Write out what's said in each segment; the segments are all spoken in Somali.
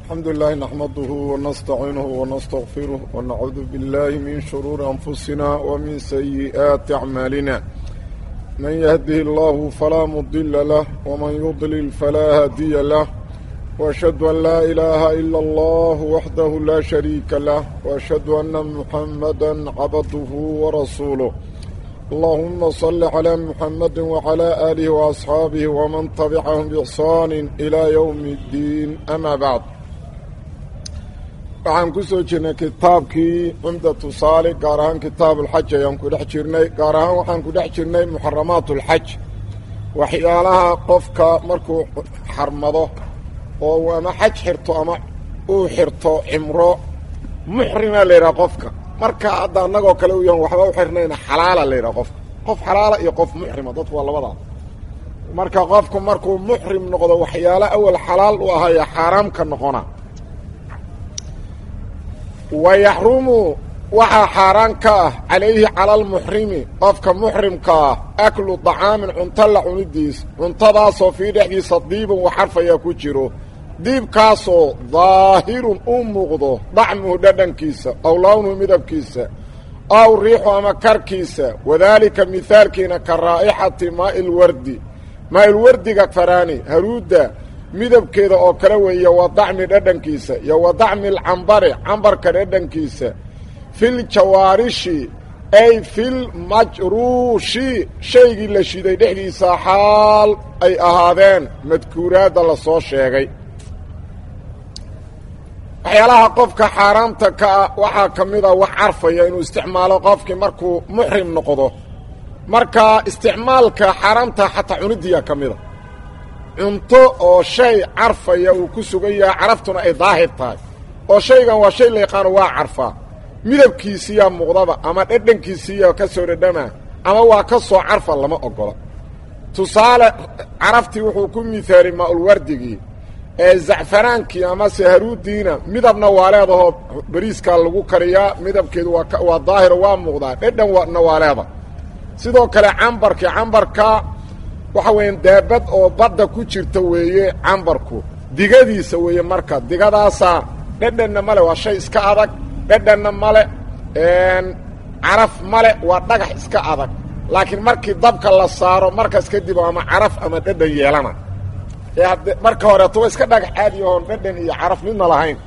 الحمد لله نحمده ونستعينه ونستغفره ونعوذ بالله من شرور أنفسنا ومن سيئات أعمالنا من يهده الله فلا مضل له ومن يضلل فلا هادي له وأشهد أن لا إله إلا الله وحده لا شريك له وأشهد أن محمدا عبده ورسوله اللهم صل على محمد وعلى آله وأصحابه ومن تبعهم بإحسان إلى يوم الدين أما بعد waxaan ku soo jirnay kitaabkii cumdatu saali gaar ahaan kitaab ulxaj ayaan ku dhex jirnay gaar ahaan waxaan ku dhex jirnay muxaramaat ulxaj waxyaalaha qofka markuu xarmado oo ama xaj xirto ama uu xirto cimro muxrima la yidhaha qofka marka hadda annagoo kale u yahan waxba u xirnayna xalaala la yidhaha qofka qof xalaala iyo qof muxrima dadku waa labadaa marka qofku markuu muxrim noqdo waxyaalo awal xalaal u ahaya xaaraam ka noqona wayaxrumu waxaa xaaraan ka ah calayhi cala almuxrimi qofka muxrimka ah aklu dacaamin cunto la cunidiis cuntadaasoo fii dhexdiisa diibun waxarfayaa ku jiro diibkaasoo daahirun u muuqdo dacmuhu dhadhankiisa aw lawnuhu midabkiisa aw riixu ama karkiisa wadaalika mihaalkiina ka raa'ixati maailwardi maailwardiga faraani haruudda midabkeeda oo kale weeye wa dacmi dhadhankiisa iyo wa dacmi alcambari cambarka dhadhankiisa fil jawaarishi ay fil majruushi shaygii la shiday dhexdiisa xaal ay ahaadeen madkuuraadda la soo sheegay waxyaalaha qofka xaaraamta ka ah waxaa ka mid a wax carfaya inuu isticmaalo qofkii markuu muxrim noqdo marka isticmaalka xaaraamta xataa cunidiya ka mida cunto oo shay carfaya uu ku sugan yahay caraftuna ay daahir tahay oo shaygan waa shay la yaqaano waa carfaa midabkiisiiyaa muuqdaba ama dhadhankiisiiya ka soo dhadhama ama waa ka soo carfa lama ogola tusaale caraftii wuxuu ku mihaali maaulwardigii ee zacfaraankii amase haruudiina midabna waa leedahoo bariiskaa lagu kariyaa midabkeedu waa waa daahiro waa muuqdaa dhadhanna waa leeda sidoo kale cambarkii cambarka waxa weeyaan daabad oo badda ku jirta weeye cambarku digadiisa weeye marka digadaasaa dhadhanna male waa shay iska adag dhadhanna male caraf male waa dhagax iska adag laakiin markii dabka la saaro markaas kadib ama caraf ama dhadhan yeelana ee hadde marka horeeto wa iska dhagax caadi ahoon dhadhan iyo caraf midna lahayn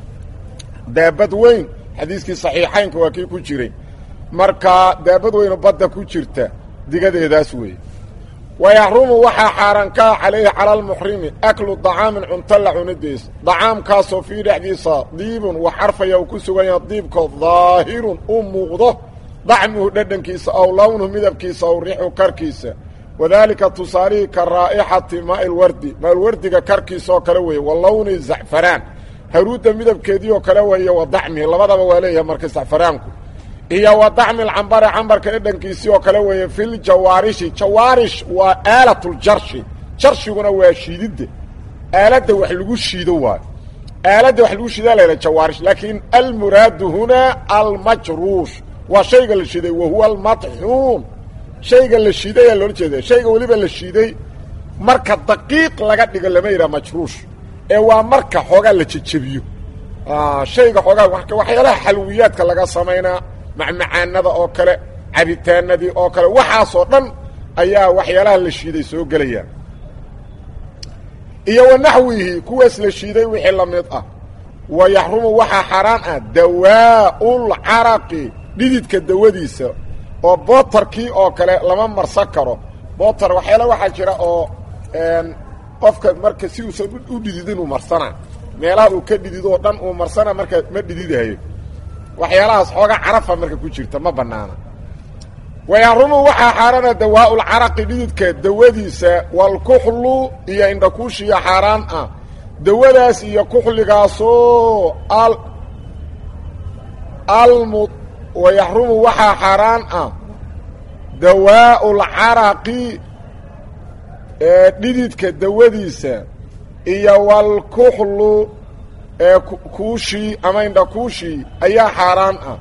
daabad weyn xadiiskii saxiixaynka waa kii ku jiray marka daabad weynoo badda ku jirta digadeedaas weeye wayaxrumu waxaa xaaraan kaa calayhi cala almuxrimi aklu dacaamin cunto la cunidiis dacaamkaasoo fii dhexdiisa diibun wax carfaya uu ku sugan yaha diibko daahirun u muuqdo dacmuhu dhadhankiisa aw lawnuhu midabkiisa aw riixu karkiisa wadaalika tusaalihii ka raa'ixati maailwardi maailwardiga karkiisa oo kale weeye wa lawni zacfaraan haruudda midabkeedii oo kale weeye wa dacmihi labadaba waa leeyahay marka zacfaraanku iyo wa dacmi alcambari cambarka dhadhankiisii oo kale weeye fil jawaarishi jawaarish waa aalatuljarshi jarshiguna waa shiididda aaladda wax lagu shiido waayo aaladda wax lagu shiidaa la yidhaha jawaarish laakiin almuraadu hunaa almajruush waa shayga la shiiday wa huwa almadxuun shayga la shiiday ayaa loola jeeda shayga weliba la shiiday marka daqiiq laga dhigo lama yidhaha majruush ee waa marka xoogaa la jejebiyo shayga xoogaa waxyaalaha xalwiyaadka laga samaynaa macmacaanada oo kale cabitaanadii oo kale waxaasoo dhan ayaa waxyaalaha la shiiday soo gelayaan iyo wa naxwihi kuwaas la shiiday wixii la mid ah wa yaxrumu waxaa xaaraan ah dawaa'ulcaraqi dhididka dawadiisa oo bootarkii oo kale lama marsan karo bootar waxyaala waxaa jira oo qofka marka si uusan u dhididin uu marsanaa meelaha uu ka dhididoo dhan uu marsana marka ma dhididahayo waxyaalahaas xooga carafa marka ku jirta ma bannaana wayaxrumu waxaa xaaraana dawaa'ulcaraqi dhididka dawadiisa walkuxlu iyo indhakuushiya xaaraan ah dawadaas iyo kuxligaasoo al almu wayaxrumu waxaa xaaraan ah dawaa'ulcaraqi ee dhididka dawadiisa iyo walkuxlu ee kuushii ama indhakuushii ayaa xaaraan ah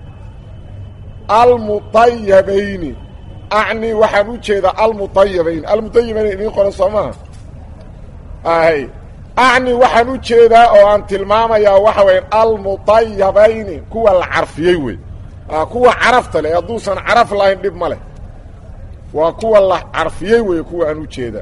almuطayabayni acni waxaan u jeedaa almuطayabayn almuطayabayn idiin qoran soo maha ahay acni waxaan u jeedaa oo aan tilmaamayaa waxa weya almudayabayni kuwa la carfiyey wey kuwa carafta leh hadduusan caraf lahayn dhib ma leh waa kuwa la carfiyey wey kuwa aan u jeedaa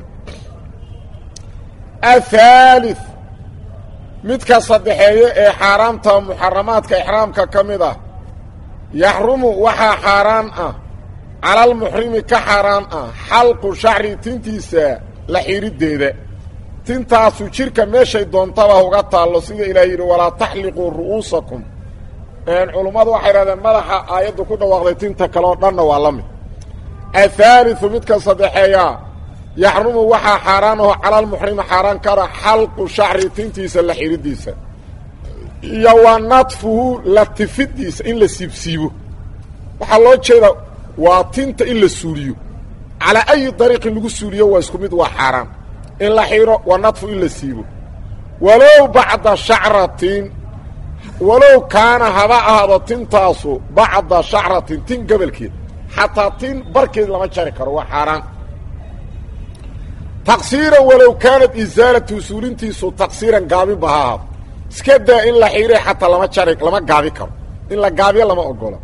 athaalith midka saddexeeye ee xaaraamta muxaramaadka ixraamka ka mid ah yaxrumu waxaa xaaraan ah calalmuxrimi ka xaaraan ah xalqu shacri tintiisa la xiriddeeda tintaasu jidhka meeshay doontaba uga taallo sida ilaah yidhi walaa taxliquu ru'uusakum culummadu waxay idhahdeen madaxa aayaddu ku dhawaaqday tinta kale oo dhanna waa la mid athaaliu midka saddexeeyaa yaxrumu waxaa xaaraan aho calalmuxrimi xaaraan kara xalqu shacri tintiisa la xiriddiisa iyo wa nadfuhu la tifiddiisa in la siibsiibo waxaa loo jeedaa waa tinta in la suuliyo calaa ayi dariiqin lagu suuliyo waa isku mid waa xaaraan in la xiro waa nadfu in la siibo walow bacda shacratin walow kaana haba ahaado tintaasu bacda shacratin tin gobolkeed xataa tin barkeed lama jari karo waa xaaraan taqsiiran walow kaanat isaalatu suulintiisu taqsiiran gaabinba ha ahaado iska daa in la xiiray xataa lama jari lama gaabi karo in la gaabiyo lama ogolo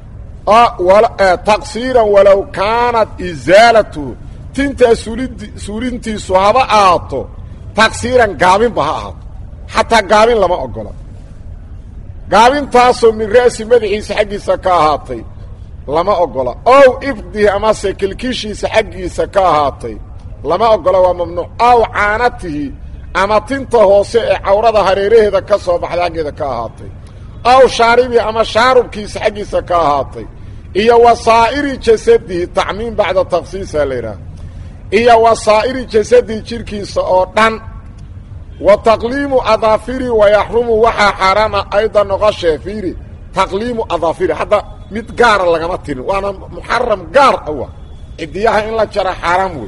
taqsiiran walow kaanat isaalatu tintaa suulid suulintiisu haba ahaato taqsiiran gaabinba ha ahaato xataa gaabin lama ogola gaabintaasoo min ra'si madaxiisa xaggiisa ka ahaatay lama ogola ow ifdihi amase kilkishiisa xaggiisa ka ahaatay lama ogola waa mamnuuc aw caanatihi ama tinta hoose ee cawrada hareeraheeda ka soo baxday xaggeeda ka ahaatay aw shaaribihi ama shaarubkiisa xaggiisa ka ahaatay iyo wasaa'iri jasadihi tacmiim bacda taksiisa la yidhaah iyo wasaa'iri jasadihi jidhkiisa oo dhan wa taqliimu adaafiri wayaxrumu waxaa xaaraana ayda noqoshee fiiri taqliimu adaafiri hadda mid gaara lagama tirin waana muxaram gaar awa cidiyaha in la jara xaaraam wey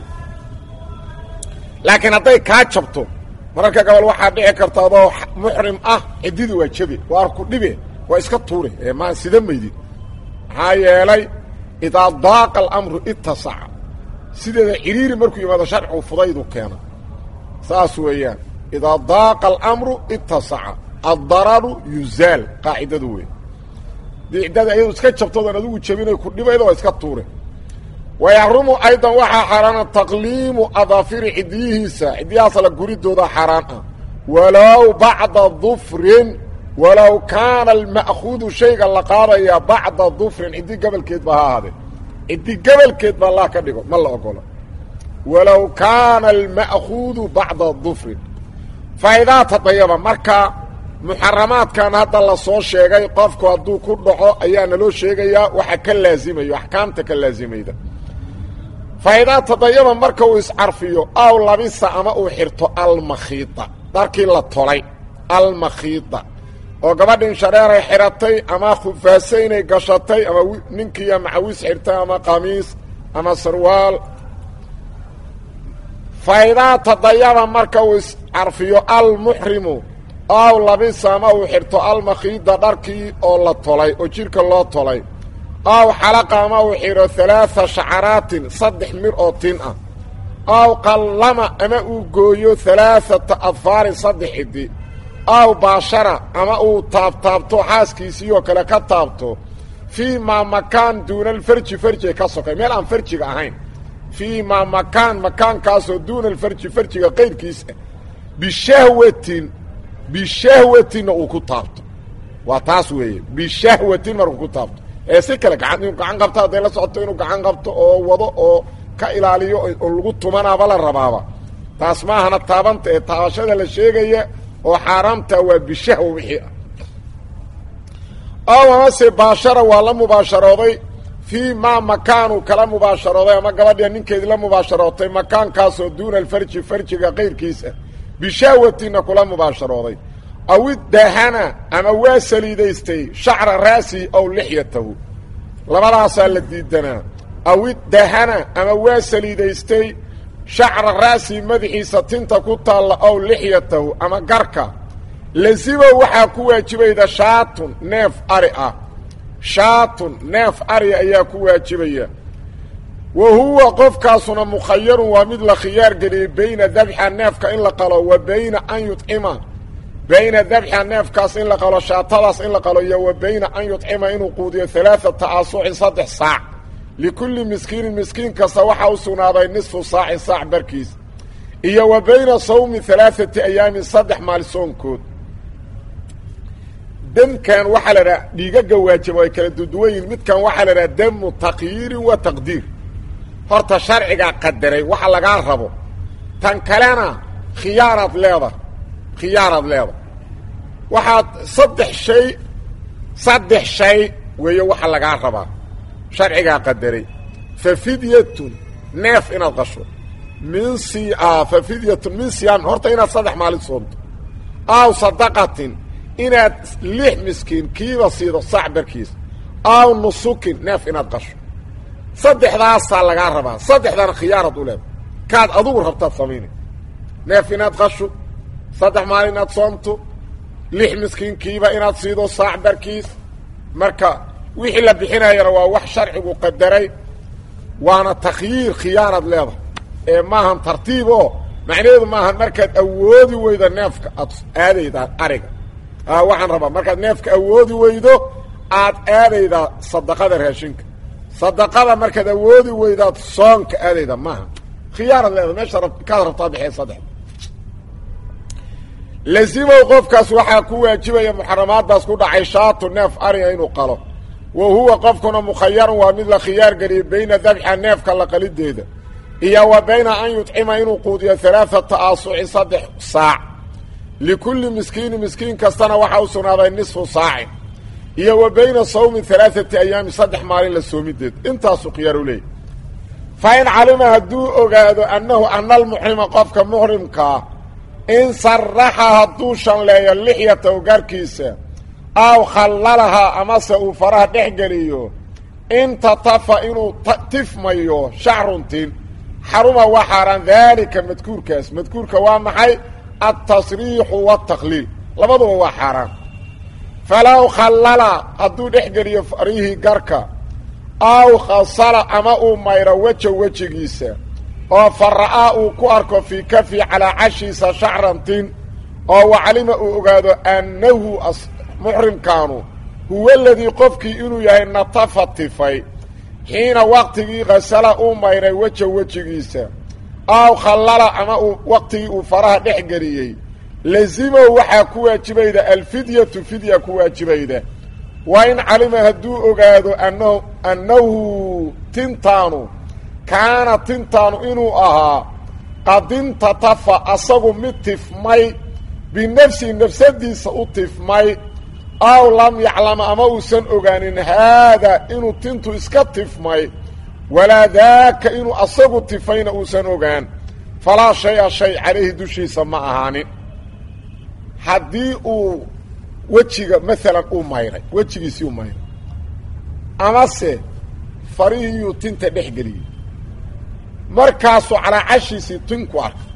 laakiin hadday kaa jabto mararka gobol waxaa dhici karta adoo muxrim ah ciddidi waa jabe waa ku dhibe waa iska tuure ee maa sida maydid maxaa yeelay idaa daaqa alamru itasaca sideeda ciriiri markuu yimaado sharcigu fudaydu keena saas weeyaan idaa daaqa alamru itasaca addararu yuzaal qaacidadu wey diicdada iyadu iska jabtoodan adigu jabinay ku dhibayda waa iska tuure wayaxrumu aydan waxaa xaaraana taqliimu adaafiri cidiyihiisa cidiyahaas la guridooda xaaraan ah walow bacda dufrin walow kaana alma'khuudu shayga la qaadaya bacda dufrin ciddi gobolkeed ba ha ahaadee ciddi gobolkeed ba allah ka dhigo ma la ogolo walow kaana alma'khuudu bacda dufrin faa'idaa tadayaba marka muxaramaadkan hadda la soo sheegay qofku hadduu ku dhaco ayaa naloo sheegayaa waxa ka laazimayo axkaamta ka laazimayda faa'idaa tadayaba marka uu iscarfiyo aw labisa ama uu xirto almakhiida dharkii la tolay almakhiida oo gabadhin shareeray xidhatay ama khufaaso inay gashatay ama ninkiiya macawis xirtay ama qamiis ama sarwaal faa'idaa tadayaba marka uu iscarfiyo almuxrimu aw labisa ama uu xirto almakhiida dharkii oo la tolay oo jidhka loo tolay aw xalaqa ama uu xidho halaaa shacaraatin saddex mir oo tin ah aw qallama ama uu gooyo halaaata adfaarin saddex ciddi aw baashara ama uu taabtaabto xaaskiisiioo kale ka taabto fii maa makaan duuna alfarji farjiga ka sokay meel aan farjiga ahayn fii maa makaan makaankaasoo duuna alfarji farjiga qayrkiisa bishahwatin bishahwatinna uu ku taabto waa taas weeye bishahwatin markuu ku taabto ee si kale gacan inuu gacan qabto hadday la socoto inuu gacan qabto oo wado oo ka ilaaliyo oo lagu tumanaaba la rabaaba taas maahana taabanta ee taabashada la sheegaya oo xaaraamta waa bishahwa wixii ah ow amase baashara waa la mubaasharooday fii maa makaanuu kala mubaasharooday ama gabadhia ninkeedii la mubaasharootay makaankaasoo duuna alfarji farjiga qayrkiisa bishahwatinna kula mubaasharooday aw iddahana ama waa saliidaystay shacra ra'sihi aw lixyatahu labadaasaa la diidanaa aw iddahana ama waa saliidaystay shacra ra'sihi madaxiisa tinta ku taalla aw lixyatahu ama garka lasibow waxaa ku waajibayda shaatun neef ari ah shaatun neef ari ayaa ku waajibaya wa huwa qofkaasuna mukhayarun waa mid la khiyaar geliyey bayna dabxa neefka in la qalo wa bayna an yudcima bayna dabxa neefkaas in la qalo shaatadaas in la qalo iyo wa bayna an yudcima inuu quudiyo alaaata aasuucin saddex saac likulli miskiinin miskiin kasta waxaa u sugnaaday nisfu saacin saac barkiis iyo wa bayna sawmi alaaati ayaamin saddex maali soonkood demkan waxaa la dhaha dhiigaga waajib ay kala duduwan yihin midkan waxaa la dhaha damu takyiirin wa taqdiir horta sharcigaa qadaray waxa lagaa rabo tan kalena khiyaaraad leeda khiyaaraad leeda waxaad saddex shay saddex shay weeye waxa lagaa rabaa sharcigaa qadaray fa fidyatun neef inaad qasho min si fa fidyatun min siyaam horta inaad saddex maalin soonto aw sadaqatin inaad lix miskiin kiiba siido sac barkiis aw nusukin neef inaad qasho saddexdaasaa lagaa rabaa saddexdana khiyaarad u leeda kaad adugu rabtaad samaynay neef inaad qasho saddex maalin inaad soomto lix miskiin kiiba inaad siido saac barkiis marka wixii la bixinayana waa wax sharcigu qadaray waana takhyiir khiyaarad leedahay ee maahan tartiib oo macnaheedu maahan markaad awoodi weydo neefka aad aadaydaa ariga waxaan rabaa markaad neefka awoodi weydo aad aadaydaa sadaqada raashinka sadaqada markaad awoodi weydaad soonka aadayda maaha khiyaarad leeda meesha kaad rabtaa bixee saddex lazimow qofkaas waxaa ku waajibaya muxaramaadaas ku dhacay shaatu neef ariga inuu qalo wa huwa qofkuna mukhayarun waa mid la khiyaar geliyey bayna dabxa neefka la qalideeda iyo wa bayna an yudcima inuu quudiyo alaaata aasucin saddex saac likulli miskiini miskiin kastana waxaa u sugnaaday nisfu saacin iyo wa bayna sawmi alaaati ayaami saddex maalin la soomideed intaasuu khiyaar u leeyahy fa in calima hadduu ogaado annahu ana almuxrima qofka muxrimkaa in saraxa hadduu shanleeyo lixyataw garkiisa aw khallalahaa amase uu faraha dhex geliyo intatafa inuu tifmayo shacruntin xaruma waa xaaraan daalika madkuurkaas madkuurka waa maxay altasriixu watakliil labaduba waa xaaraan falow khallala hadduu dhex geliyo farihii garka aw khasala ama uu mayro weja wejigiisa oo fara'aa uu ku arko fii kafi calaa cashiisa shacrantin oo wacalima uu ogaado annahu muxrimkaanu huwa aladii qofkii inuu yahay natafa tifay xiina waqtigii khasala uu mayray weja wejigiisa aw khallala ama uu waqtigii uu faraha dhex geliyey lazimow waxaa ku waajibayda alfidyatu fidya ku waajibayda wa in calima hadduu ogaado annahu annahu tintaanu kaana tintaanu inuu ahaa qadintatafa asagu mid tifmay binafsihi nafsadiisa u tifmay aw lam yaclama ama uusan ogaanin haadaa inuu tintu iska tifmay walaa daaka inuu asagu tifayna uusan ogaan falaa shay-a shay calayhi dushiisa ma ahaanin haddii uu wejiga maalan uu mayray wejigiisii u mayray amase farihiiyuu tinta dhex geliyey markaasuu calaacashiisii tinku arkay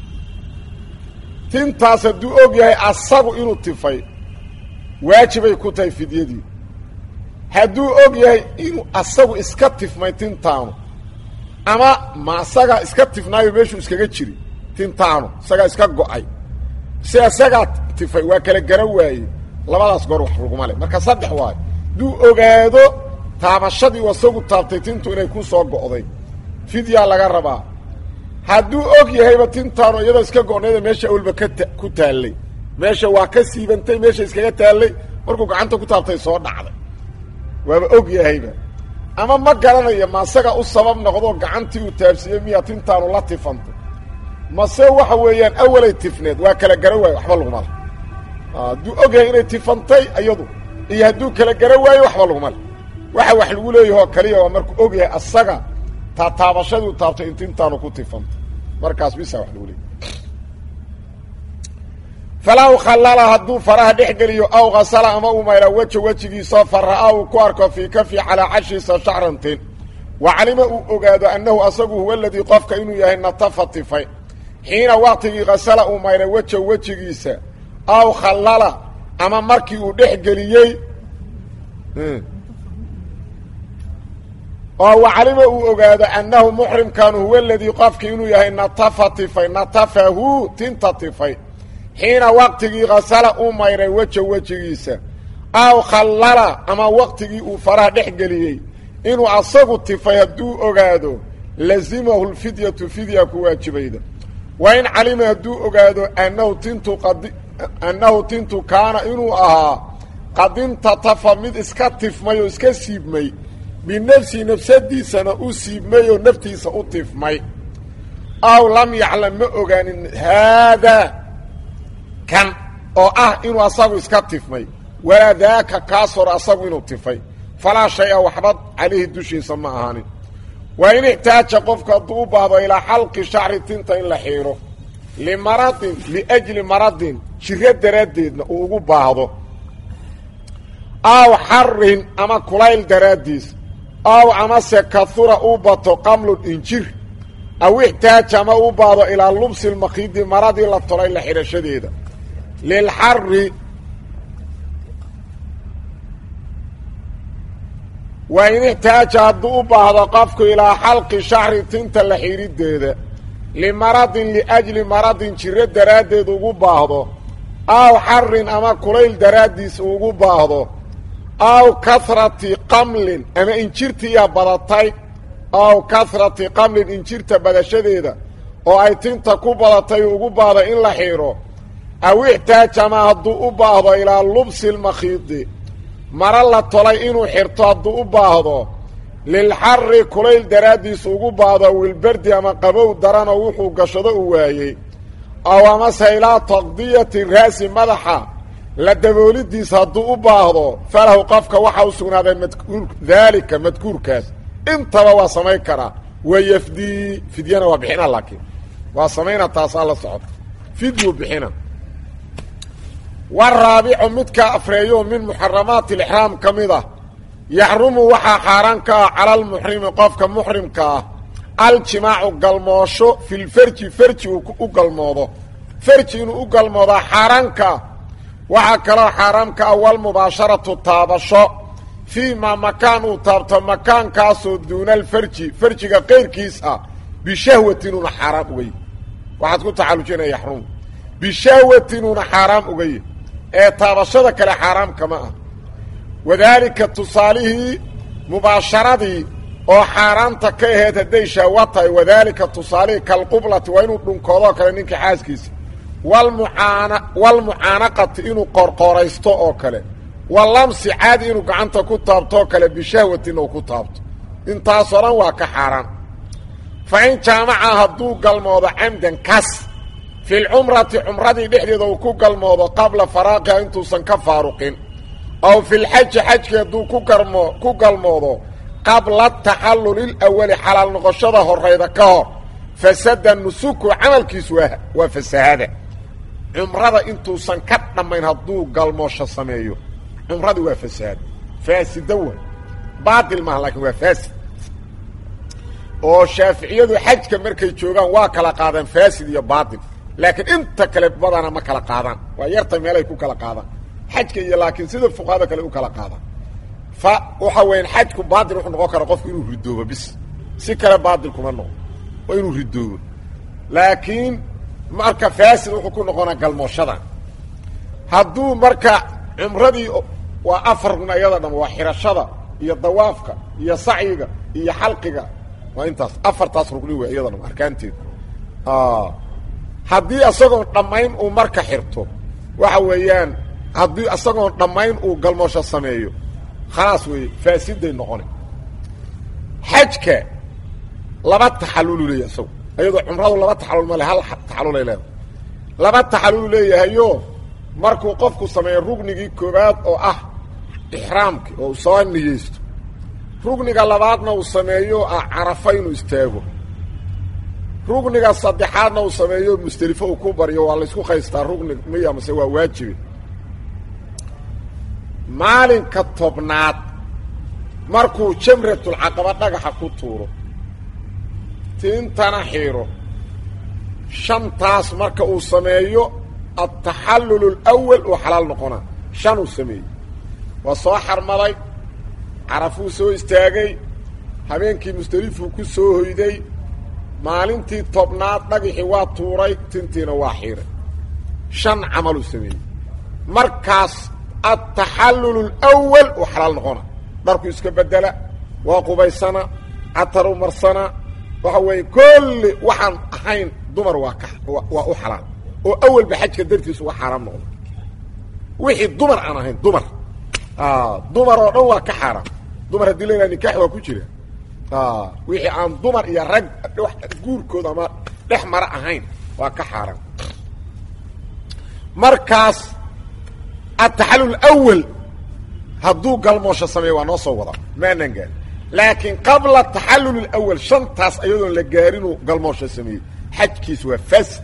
tintaas hadduu og yahay asagu inuu tifay waajibay ku tahay fidyadii hadduu og yahay inuu asagu iska tifmay tintaanu ama ma asagaa iska tifnaayo meeshuu iskaga jiri tintaanu isagaa iska go-ay si isagaa tifay waa kala gara waaye labadaas goor wax laguma le marka saddex waayo hadduu ogaado taabashadii asagu taabtay tintu inay ku soo go'day fidyaa laga rabaa hadduu og yahayba tintaanu iyadoo iska go'nayda meesha awalba ka ta ku taallay meesha waa ka siibantay meesha iskaga taallay markuu gacanta ku taabtay soo dhacday waaba og yahayba ama ma garanayo ma asaga u sabab noqdoo gacantii uu taabsiiyey miyaa tintaanu la tifantay mase waxa weeyaan awalay tifneed waa kala gara waayo waxba laguma le hadduu og yahay inay tifantay iyadu iyo hadduu kala gara waayo waxba laguma le waxa wax lagu leeyahoo kaliya waa markuu og yahay asaga taa taabashadii taabtay in tintaanu ku tifantay markaas bisa wax lagu leeyahy falaw khallala hadduu faraha dhex geliyo aw khasala ama uu mayra weja wejigiisa fara-a uu ku arko fii kafi calaa cashiisa shacrantin wa calima uu ogaado annahu asagu huwa aladii qofka inuu yahay natafa tifay xiina waqtigii khasala uu mayra weja wejigiisa aw khallala ama markii uu dhex geliyey oo wacalima uu ogaado annahu muxrimkan huwa aladii qofkii inuu yahay natafa tifay natafahu tinta tifay xiina waqtigii kasala uu mayray weja wejigiisa aw khallala ama waqtigii uu faraha dhex geliyey inuu asagu tifay hadduu ogaado lazimahu lfidyatu fidya ku waajibayda wa in calima hadduu ogaado annahu tintu qad annahu tintu kaana inuu ahaa qadintatafa mid iska tifmay oo iska siibmay binafsihi nafsadiisana u siibmay oo naftiisa u tifmay aw lam yaclam ma ogaanin haadaa kan oo ah inuu asagu iska tifmay walaa daaka kaas hor asagu inuu tifay falaa shay-a waxba calayhi dushiisa ma ahaanin waa in ixtaaja qofku hadduu u baahdo ilaa xalqi shacri tinta in la xiidho limaradin liajli maradin jiro daraaddeedna uu ugu baahdo aw xarin ama kulayl daraaddiis aw amase kahura uu bato qamlun injir aw ixtaaja ama u baahdo ilaa lubsi lmakiidi maradii la tolay la xidhashadeeda lilxari waa in ixtaaja hadduu u baahdo qofku ilaa xalqi shacri tinta la xidhideeda limaradin liajli maradin jiro daraaddeed ugu baahdo aw xarin ama kulayl daraaddiis ugu baahdo aw kahrati qamlin ama injirtiiyaa badatay aw kahrati qamlin injirta badashadeeda oo ay tinta ku badatay ugu baahdo in la xiidho aw ixtaaja ama hadduu u baahdo ilaa lubsi lmakhiidi maro la tolay inuu xirto hadduu u baahdo lilxari kulayl daraaddiis ugu baahdo wilberdi ama qabow daranoo wuxuu gashado u waayey aw amase ilaa taqdiyati raasi madaxa la daboolidiis hadduu u baahdo falahu qofka waxaa u sugnaaday madkuur daalika madkuurkaas intaba waa samayn karaa wayafdii fidyana waa bixina laakiin waa samayna taasaa la socota fidyu bixina waraabicu midka afreeyo min muxaramaati alixraam ka mid ah yaxrumu waxaa xaaraan ka ah cala almuxrimi qofka muxrimka ah aljimaacu galmoosho filfarji farji uu u galmoodo farji inuu u galmoodaa xaaraanka waxaa kaloo xaaraamka ah walmubaasharatu taabasho fii maa makaan uu taabto makaankaasoo duuna alfarji farjiga qayrkiis ah bishahwatin uuna xaaraam ugay waxaad ku tacallujinaya yaxrumu bishahwatin uuna xaaraam ugay ee taabashada kale xaaraam kama ah wadaalika tusaalihii mubaasharadii oo xaaraamta ka aheyd hadday shahwa tahay wadaalika tusaalihii kalqublati waa inuu dhunkoodoo kale ninka xaaskiisa walmucaana walmucaanaqati inuu qorqoraysto oo kale walamsi caadi inuu gacanta ku taabtoo kale bishahwatin uu ku taabto intaasoo dhan waa ka xaaraan fa in jaamaca hadduu galmoodo camdan kas fi lcumrati cumradii dhexdeeda uu ku galmoodo qabla faraaqiha intuusan ka faaruqin aw fi lxaji xajkii hadduu ku garmo ku galmoodo qabla taxalluli lawali xalaal noqoshada horayda ka hor fasada nusuku camalkiisu waa waa fasahada cumrada intuusan ka dhammayn hadduu galmoosho sameeyo cumradii waa fasaad faasida wa baatil maaha laakiin waa faasid oo shaaficiyadu xajka markay joogaan waa kala qaadaan faasid iyo baatil laakiin inta kale badana ma kala qaadaan waa yarta meelay ku kala qaadaan xajka iyo laakiin sida fuqahada kale u kala qaadaan fa waxa weyan xajku baatil wuxuu noqon karaa qofku inuu ridoobo bis si kale baatil kuma noqo waa inuu ridoobo laakiin marka faasid wuxuu ku noqonaa galmooshadan hadduu marka cumradii waa afar rugn iyada dham waa xirashada iyo dawaafka iyo sacyiga iyo xalqiga waa intaas afartaas rugni wey iyada dham arkaanteeda haddii isagoon dhammayn uu marka xirto waxa weeyaan haddii isagoon dhammayn uu galmoosho sameeyo khalaas weeye faasiday noqona xajka laba taxallulu leeyahay isago iyadoo cumradu laba taxallul ma le hal taxallulay leedahay laba taxallulu leeyahayo markuu qofku sameeyo rugnigii koowaad oo ah ixraamki oo uu soo niyeysto rugniga labaadna uu sameeyo ah carafa inuu istaago rugniga saddexaadna uu sameeyo musdelifo uu ku baryo waa laysku qaystaa rugni miya mase waa waajibe maalinka tobnaad markuu jamratulcaqaba dhagaxa ku tuuro tiintana shantaas marka uu sameeyo altaxallul alawal uu xalaal noqonaa shan uu sameeyey waa soo xarmaday carafuu soo istaagay habeenkii musdelifuu ku soo hoyday maalintii tobnaad dhagixii waa tuuray tintiina waa xiiray shan camaluu sameeyey markaas altaxallul اlأwal uu xalaal noqona dharku iska bedela waa qubaysana cataru marsana waxa weeye kolli waxaan ahayn dumar waa ka waa u xalaal oo awalba xajka dartiis uga xaaraam noqdo wixii dumar aan ahayn dumar dumar oo dhan waa ka xaaraam dumar haddii la yidhaha nikax waa ku jira wixii aan dumar iyo rag guurkooda ama dhex mara ahayn waa ka xaaraam markaas ataxallul awal hadduu galmoosho sameeyo waa noo soo wada maanan gaari laakiin qabla taxallul اlawal shantaas ayadoon la gaarinuu galmoosho sameeyey xajkiis waa fasid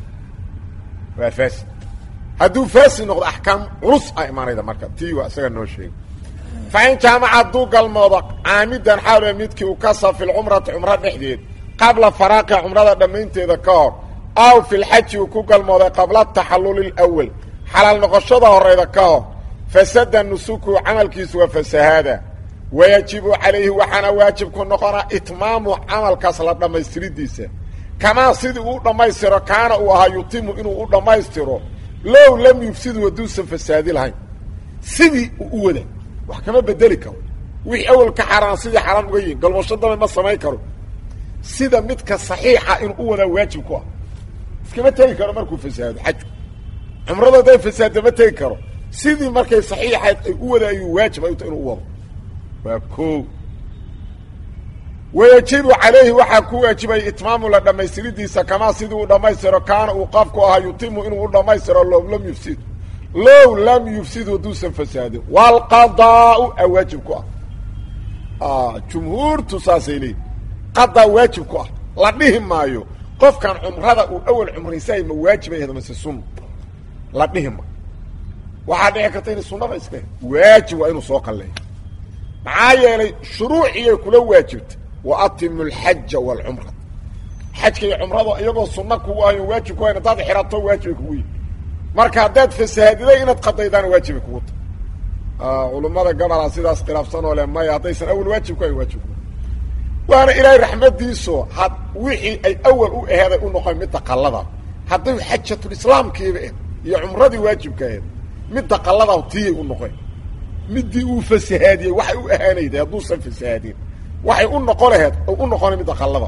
waa fasid hadduu fasid noqdo axkaam culus a imaanayda marka tii waa isaga noo sheegay fain jaamaca hadduu galmoodo caamidan xaal midkii u kasa fi lcumrati cumro dhexdeed qabla faraaqiha cumrada dhammaynteeda ka hor aw fi lxaji uu ku galmooday qabla taxalluli اlawal xalaal noqoshada horeyda ka hor fasada nusuku camalkiisu waa fasahaada wayajibu calayhi waxaana waajib ku noqonaa itmaamu camalkaas la dhammaystiridiisa kamaa sidii uu dhammaystiro kaana uu ahaa yutimu inuu u dhammaystiro low lam yufsidu hadduusan fasaadi lahayn sidii uu u wada wax kama bedeli karo wixii awal ka xaaraan sidii xaaraan uga yihin galmoosho dambe ma samayn karo sida midka saxiixa inuu u wadaa waajib ku ah iskama tegi karo markuu fasaado xajku cumradu hadday fasaadda ma tegi karo sidii markay saxiixayd ay u wada ayuu waajib ay u ta inuu u wado waa ko wayajibu calayhi waxaa ku waajibay itmaamu la dhammaystiridiisa kamaa sidii uu dhammaystiro kaana uu qafku ahaa yutimu inuu u dhammaystiro low lam yufsid low lam yufsid hadduusan fasaadin waalqadaau a waajib ku ah jumhuurtu saasay leeyiin qadaa waajib ku ah la dhihi maayo qofkan cumrada uu awal cumraysay ma waajibay ahdo mase sunna la dhihi maayo waxaa dhici karta inay sunnada iska waajib waa inuu soo qalleeyo maxaa yeelay shuruuciyay kula waajibta wa atimu alxaja waalcumra xajka iyo cumrada iyagoo sunna kugu ahayn waajib ku hayn haddaad xirato waajibay kugu yihin marka haddaad fasaadiday inaad qadaydaana waajibay kugu tahay culummada gabalaa sidaas khilaafsan oo le maya haddaysan awal waajib ku hayn waajib ku waana ilaahay raxmadiiso had wixii ay awal u aheeday u noqon midda qallada hadday xajatulislaamkiiba ahed iyo cumradii waajibka aheed midda qallada tiyay u noqon midii uu fasahaadiyey waxay u ahaanayday hadduusan fasahaadin waxay u noqon laheed u noqona midda qallada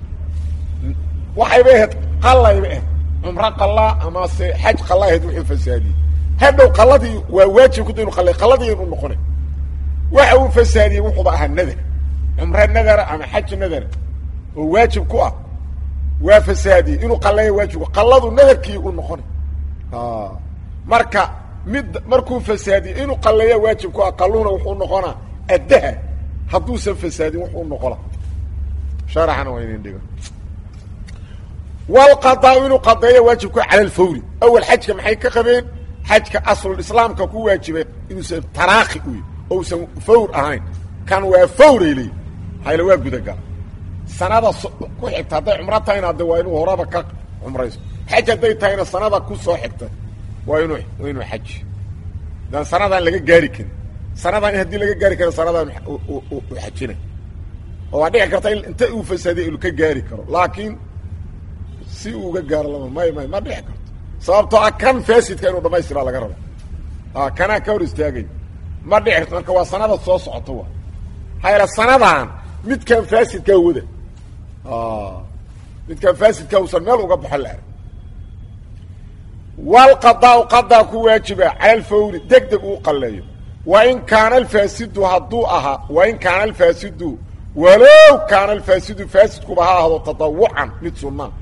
waxayba ahayd qallayba ahed cumro qallaa amase xaj qalla ahayd wuxuu fasahaadiyey hadhow qalladii waa waajib kuda inu qallay qalladii inu noqona waxa uu fasahaadiyey wuxuuba ahaa nadar cumro nadara ama xaj nadara oo waajib ku ah waa fasahaadiyey inuu qalleeya waajibku qalladu nadarkii u noqona marka mid markuu fasaadiye inuu qalleeya waajib ku ah qalluhuna wuxuu noqonaa addaha hadduusan fasaadin wuxuu noqona sharaxana waa inin dhigo walqadaau inuu qadeeya waajib ku cala alfawri awal xajka maxay ka qabeen xajka aslulislaamka ku waajibay inuusan taraakhi uy ousan fawr ahayn kan waa fawray leeyi hayla waa gudagala sanada ku xigta hadday cumro tahayna de waa inuu horaba ka cumrayso xaj hadday tahayna sanada ku soo xigta waa inuu waa inuu xaj dan sanadaan laga gaari karin sanadaan haddii laga gaari karo sanadaan u xajinay oo waa dhici karta in inta uu fasaadiya inu ka gaari karo laakiin si uu uga gaaro lama may may ma dhici karto sababtoo ah kan fasidka inuu dhamaystiraa laga rabo kanaa ka hor istaagay ma dhici karto marka waa sanada soo socoto wa hayla sanadaan midkan fasidkaa wada midkan fasidka usan meel uga baxo la arag walqadaau qadaa ku waajiba cala alfawri deg deg uu qalleeyo wain kaana alfaasidu hadduu ahaa wain kaana alfaasidu walow kaana alfaasidu faasidkuba ha ahdo tadawucan mid sunaa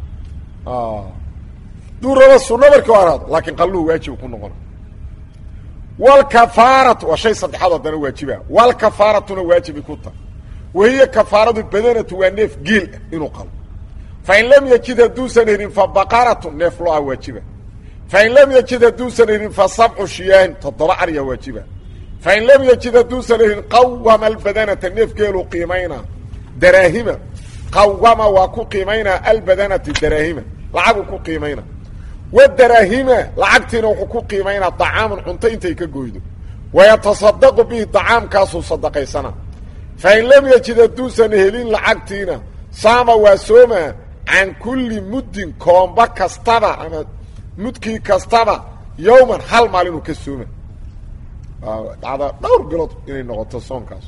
duu raba sunna markii haraado laakiin qalluhu waajib ku noqona walkafaaratu waa shay saddexaad haddana waajiba walkafaaratuna waajibay ku tahay wahiya kafaaradu badanatu waa neef geel ah inuu qalo fain lam yajid hadduusan helin fa baqaratu neef lo-a waajiba fain lam yajid hadduusan helin fa sabcu shiyaahin toddoba arya waajiba fain lam yajid hadduusan helin qawama albadanata neef geelu qiimaynaa daraahima qawama waa ku qiimaynaa albadanati daraahima lacaguu ku qiimaynaa wadaraahima lacagtiina wuxuu ku qiimaynaa dacaamun cunto intay ka goydo wayatasadaqu bihi dacaamkaasuu sadaqaysanaa fain lam yajid hadduusan helin lacagtiina saama waa sooma can kulli muddin koomba kastaba ama mudkii kastaba yowman hal maalinuu ka sooma dhacda dhowr bilood inay noqoto soonkaas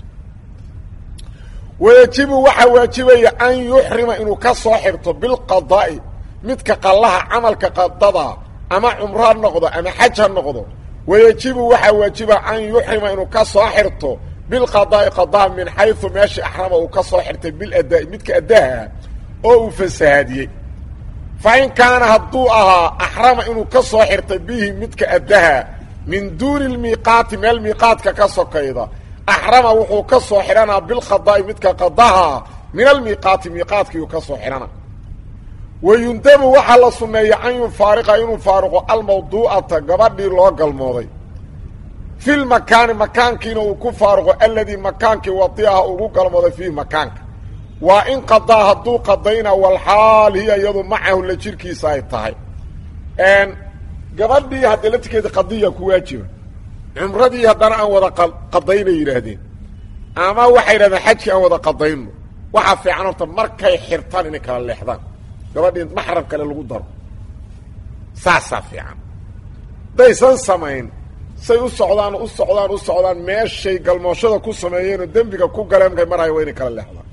wayajibu waxaa waajibaya an yuxrima inuu ka soo xirto bilqadaa'i midka qallaha camalka qadada ama cumro ha noqdo ama xaj ha noqdo wayajibu waxaa waajiba an yuxrima inuu ka soo xirto bilqadaa'i qadaa min xaysu meeshii axrama uu ka soo xirtay biladaa'i midka addaha oo uu fasahaadiyey fa in kaana hadduu ahaa axrama inuu ka soo xirtay bihi midka addaha min duuni lmiiqaati meel miiqaadka ka sokayda axrama wuxuu ka soo xidhanaa bilqadaa'i midka qadaha min almiiqaati miiqaadkiiuu ka soo xidhana wayundabu waxaa la sunneeya an yufaariqa inuu faaruqo almawduu'ata gabadhii loo galmooday fi lmakaani makaankiina uu ku faaruqo aladii makaankii wadiaha ugu galmooday fiihi makaanka waa in qadaa hadduu qadayna walxaal hiya iyadu macahu la jirkiisa ay tahay gabadhii haddee laftirkeeda qadiya ku waajiba cumradii haddana aan wada qadaynay yidhaahdeen ama waxay yidhahdeen xajkii aan wada qadayno waxaa fiican horta markay xirtaan inay kala leexdaan gabadhii maxram kale lagu daro saasaa fiican daysan samayn say u socdaan u socdaan u socdaan meeshay galmooshada ku sameeyeenoo dembiga ku galeen markay maraya waa inay kala leexdaan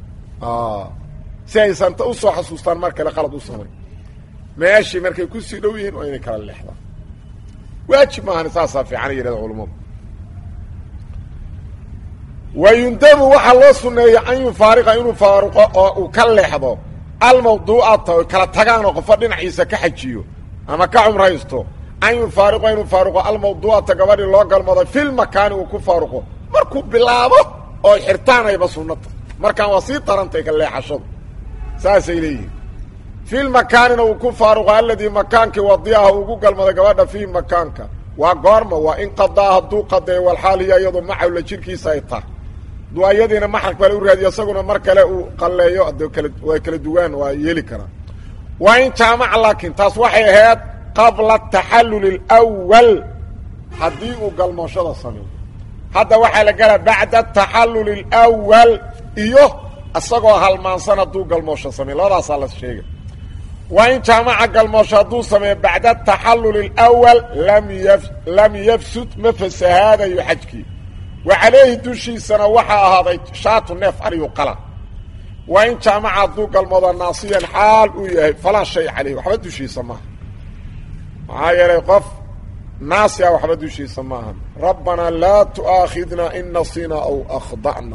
si aysan ta usoo xasuustaan mar kale qalad u samayn meeshii markay kusii dhow yihiin waa inay kala leexdaan waajib maahan saasaa fiican yidhahda culammadu wayundabu waxaa loo sunneeya an yufaariqa inuu faaruqo oo uu ka leexdo almawduu'ata oy kala tagaanoo qofo dhinaciisa ka xajiyo ama ka cumraysto an yufaariqa inuu faaruqo almawduu'ata gabadhii loo galmado filmakaani uu ku faaruqo markuu bilaabo oo xirtaanayba sunnata markaan waa sii darantay ka leexashadu saasay leeyihin filmakaanina uu ku faaruqo aladii makaankii wadiaha ugu galmaday gabadha fiihi makaanka waa goorma waa in qadaa hadduu qadeeyo walxaal hiya iyadu macawla jirkiisa ay tahay duu ayadiina maxar kale u raadiyo isaguna mar kale uu qalleeyo ade kala waa kala duwaan waa yeeli karaa waa in jaamaca laakiin taas waxay ahayd qabla taxalluli اlwal haddii uu galmooshada sameeyo hadda waxaa la gelaa bacda taxalluli اlwal iyo isagoo halmaansan hadduu galmoosho sameeyo labadaasaa la sheegay waa in jaamaca galmoosho hadduu sameeyo bacda taxalluli اlwal lam y lam yafsud ma fasahaadayo xajkii wa calayhi dushiisana waxaa ahaaday shaatu neef ariyu qala waa in jaamaca hadduu galmoodo naasiyan xaal uu yahay falaa shay calayh waxba dushiisa maaha maxaa yeelay qof naasi ah waxba dushiisa maaha rabbanaa laa tu'aakhidna in nasina aw akhda'na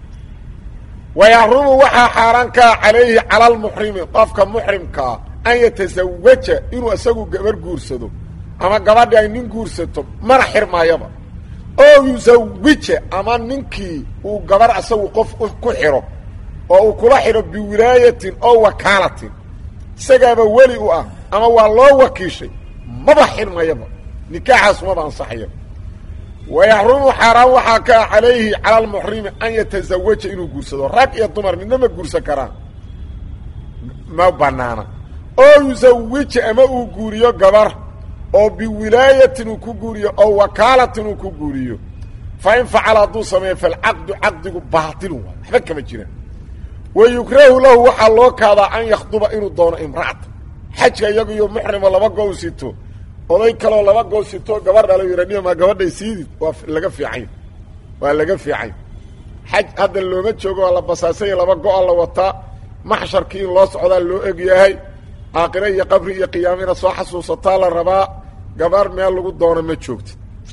wayaxrumu waxaa xaaraan kaa calayhi cala almuxrimi qofka muxrimkaa an yatasawaja inuu isagu gabar guursado ama gabadhi ay nin guursato mana xirmaayaba oo yusawija ama ninkii uu gabar isagu qof ku xidho oo uu kula xidho biwilaayatin oo wakaalatin isagaaba weli u ah ama waa loo wakiishay maba xirmayaba nikaaxaas maba ansaxayaba wayaxrumu xaaraan waxaa ka ah calayhi cala almuxrimi an yatasawaja inuu guursado rag iyo dumar midna ma guursan karaan ma banaana oo yusawija ama uu guuriyo gabar oo biwilaayatin uu ku guuriyo oo wakaalatin uu ku guuriyo fa in facala hadduu sameeyo falcaqdu caqdigu baatilun waay waxba kama jiraan wa yukrahu lahu waxaa loo kaadaa an yakhduba inuu doono imra'ata xajka iyagu iyo muxrimo laba goo sito oday kaloo laba goo sito gabar dhalo yidhanima gabadhay siidid waa laga fiicany waa laga fiicany xaj hadda looma joogo waa la basaasanya laba go-a la wataa maxsharkii in loo socdaa loo eg yahay aakhire iyo qabri iyo qiyaamo inaad soo xasuusataa la rabaa gabar meel lagu doono ma joogta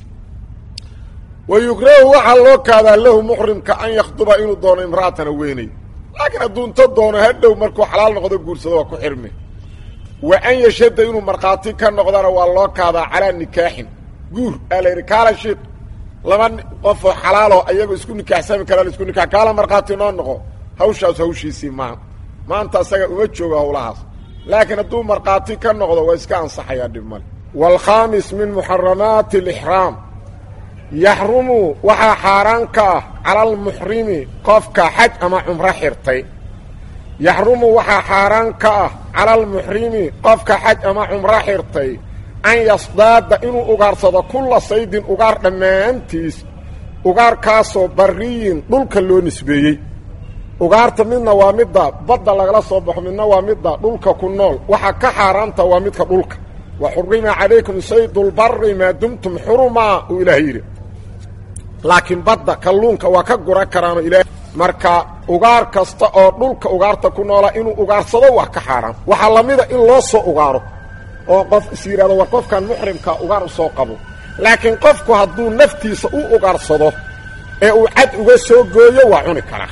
wa yukrahu waxaa loo kaadaa lahu muxrimka an yakhduba inuu doono imra'atana weynay laakiin hadduu inta doono hadhow markuu xalaal noqdo guursado waa ku xirmi wa an yashada inuu markhaati ka noqdana waa loo kaadaa calaa nikaaxin guur aa la yidhi kaala sheik laba qofoo xalaalo ayagoo isku nikaaxsami karaa isku nikaax kaala markhaati noo noqo hawshaas hawshiisii maaha maanta asaga uma joogo hawlahaas laakiin hadduu markhaati ka noqdo waa iska ansaxayaa dhib male waalkhaamis min muxaramaati alixraam yaxrumu waxaa xaaraan ka ah cala almuxrimi qofka xaj ama cumro xirtay yaxrumu waxaa xaaraan ka ah cala almuxrimi qofka xaj ama cumro xirtay an yasdaada inuu ugaarsado kulla saydin ugaar dhammaantiis ugaarkaasoo bariyin dhulka loo nisbeeyey ugaarta midna waa midda badda lagala soo baxo midna waa midda dhulka ku nool waxaa ka xaaraanta waa midka dhulka wa xurima calaykum saydulbari maa dumtum xurumaa uu ilaah yidhi laakiin badda kalluunka waa ka gura karaano ilaah marka ugaar kasta oo dhulka ugaarta ku noola inuu ugaarsado waa ka xaaraan waxaa la mida in loo soo ugaaro oo qof is yidhahdo war qofkan muxrimka ugaar u soo qabo laakiin qofku hadduu naftiisa u ugaarsado ee uu cad uga soo gooyo waa cuni karaa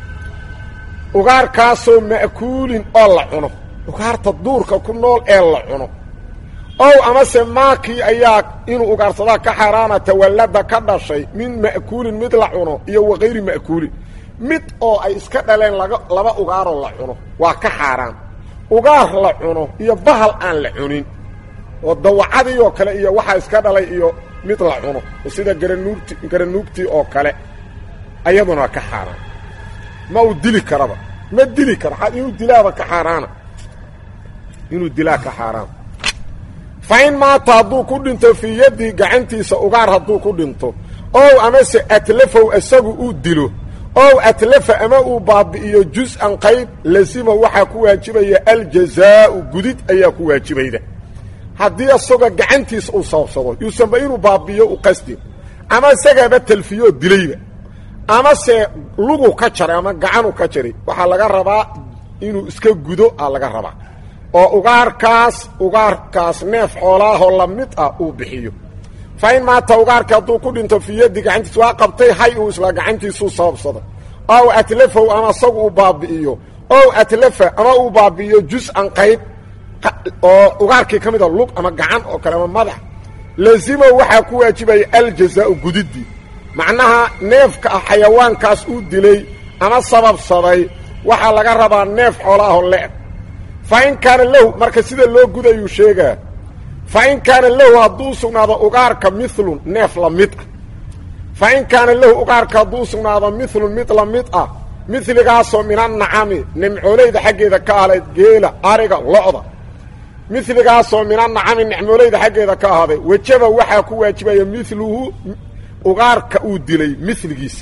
ugaarkaasoo ma'kuulin oo la cuno ugaarta duurka ku nool ee la cuno ow amase maakii ayaa inuu ugaarsadaa ka xaaraana tawallada ka dhashay min ma'kuulin mid la cuno iyo wakayri ma'kuulin mid oo ay iska dhaleen laga laba ugaaroo la cuno waa ka xaaraan ugaar la cuno iyo bahal aan la cunin oo dawacadii oo kale iyo waxaa iska dhalay iyo mid la cuno oo sida garanuugti garanuugtii oo kale ayaduna ka xaaraan ma uu dili karaba ma dili karo inuu dilaaba ka xaaraana inuu dilaa ka xaaraan fa in maata hadduu ku dhinto fii yaddii gacantiisa ugaar hadduu ku dhinto ow amase atlafow isagu uu dilo ow atlafa ama uu baabi'iyo jus-an qayb lasima waxaa ku waajibaya aljazaa'u gudid ayaa ku waajibayda haddii isagoo gacantiisa uu sababsado yuusanba inuu baabi'iyo u qasdin ama isagaaba talfiyo oo dilayba amase lugu ka jaray ama gacanu ka jaray waxaa laga rabaa inuu iska gudo a laga rabaa oo ugaarkaas ugaarkaas neef xoolaahoo la mid ah uu bixiyo fa in maata ugaarka hadduu ku dhinto fii yaddi gacantiisa waa qabtay hay uu isla gacantiisuu sababsada ow atlafow ama isagu uu baabi'iyo ow atlafa ama uu baabi'iyo jus-an qayb oo ugaarkii ka mida lug ama gacan oo kale ama madax lazimo waxaa ku waajibaya aljazaa'u gudidii macnaha neefka ah xayawaankaas uu dilay ama sababsaday waxaa laga rabaa neef xoolaahoo le-eg fa in kaana lahu marka sida loo gudayuu sheegaa fa in kaana lahu hadduu sugnaado ugaarka milun neef la mid ah fa in kaana lahu ugaarka hadduu sugnaado milun mid la mid ah miligaasoo minannacami nimcoolayda xaggeeda ka ahleed geela ariga lo-da miligaasoo minannacami nicmoolayda xaggeeda ka ahaaday wejaba waxaa ku waajibaya miluhu ugaarka uu dilay miligiisa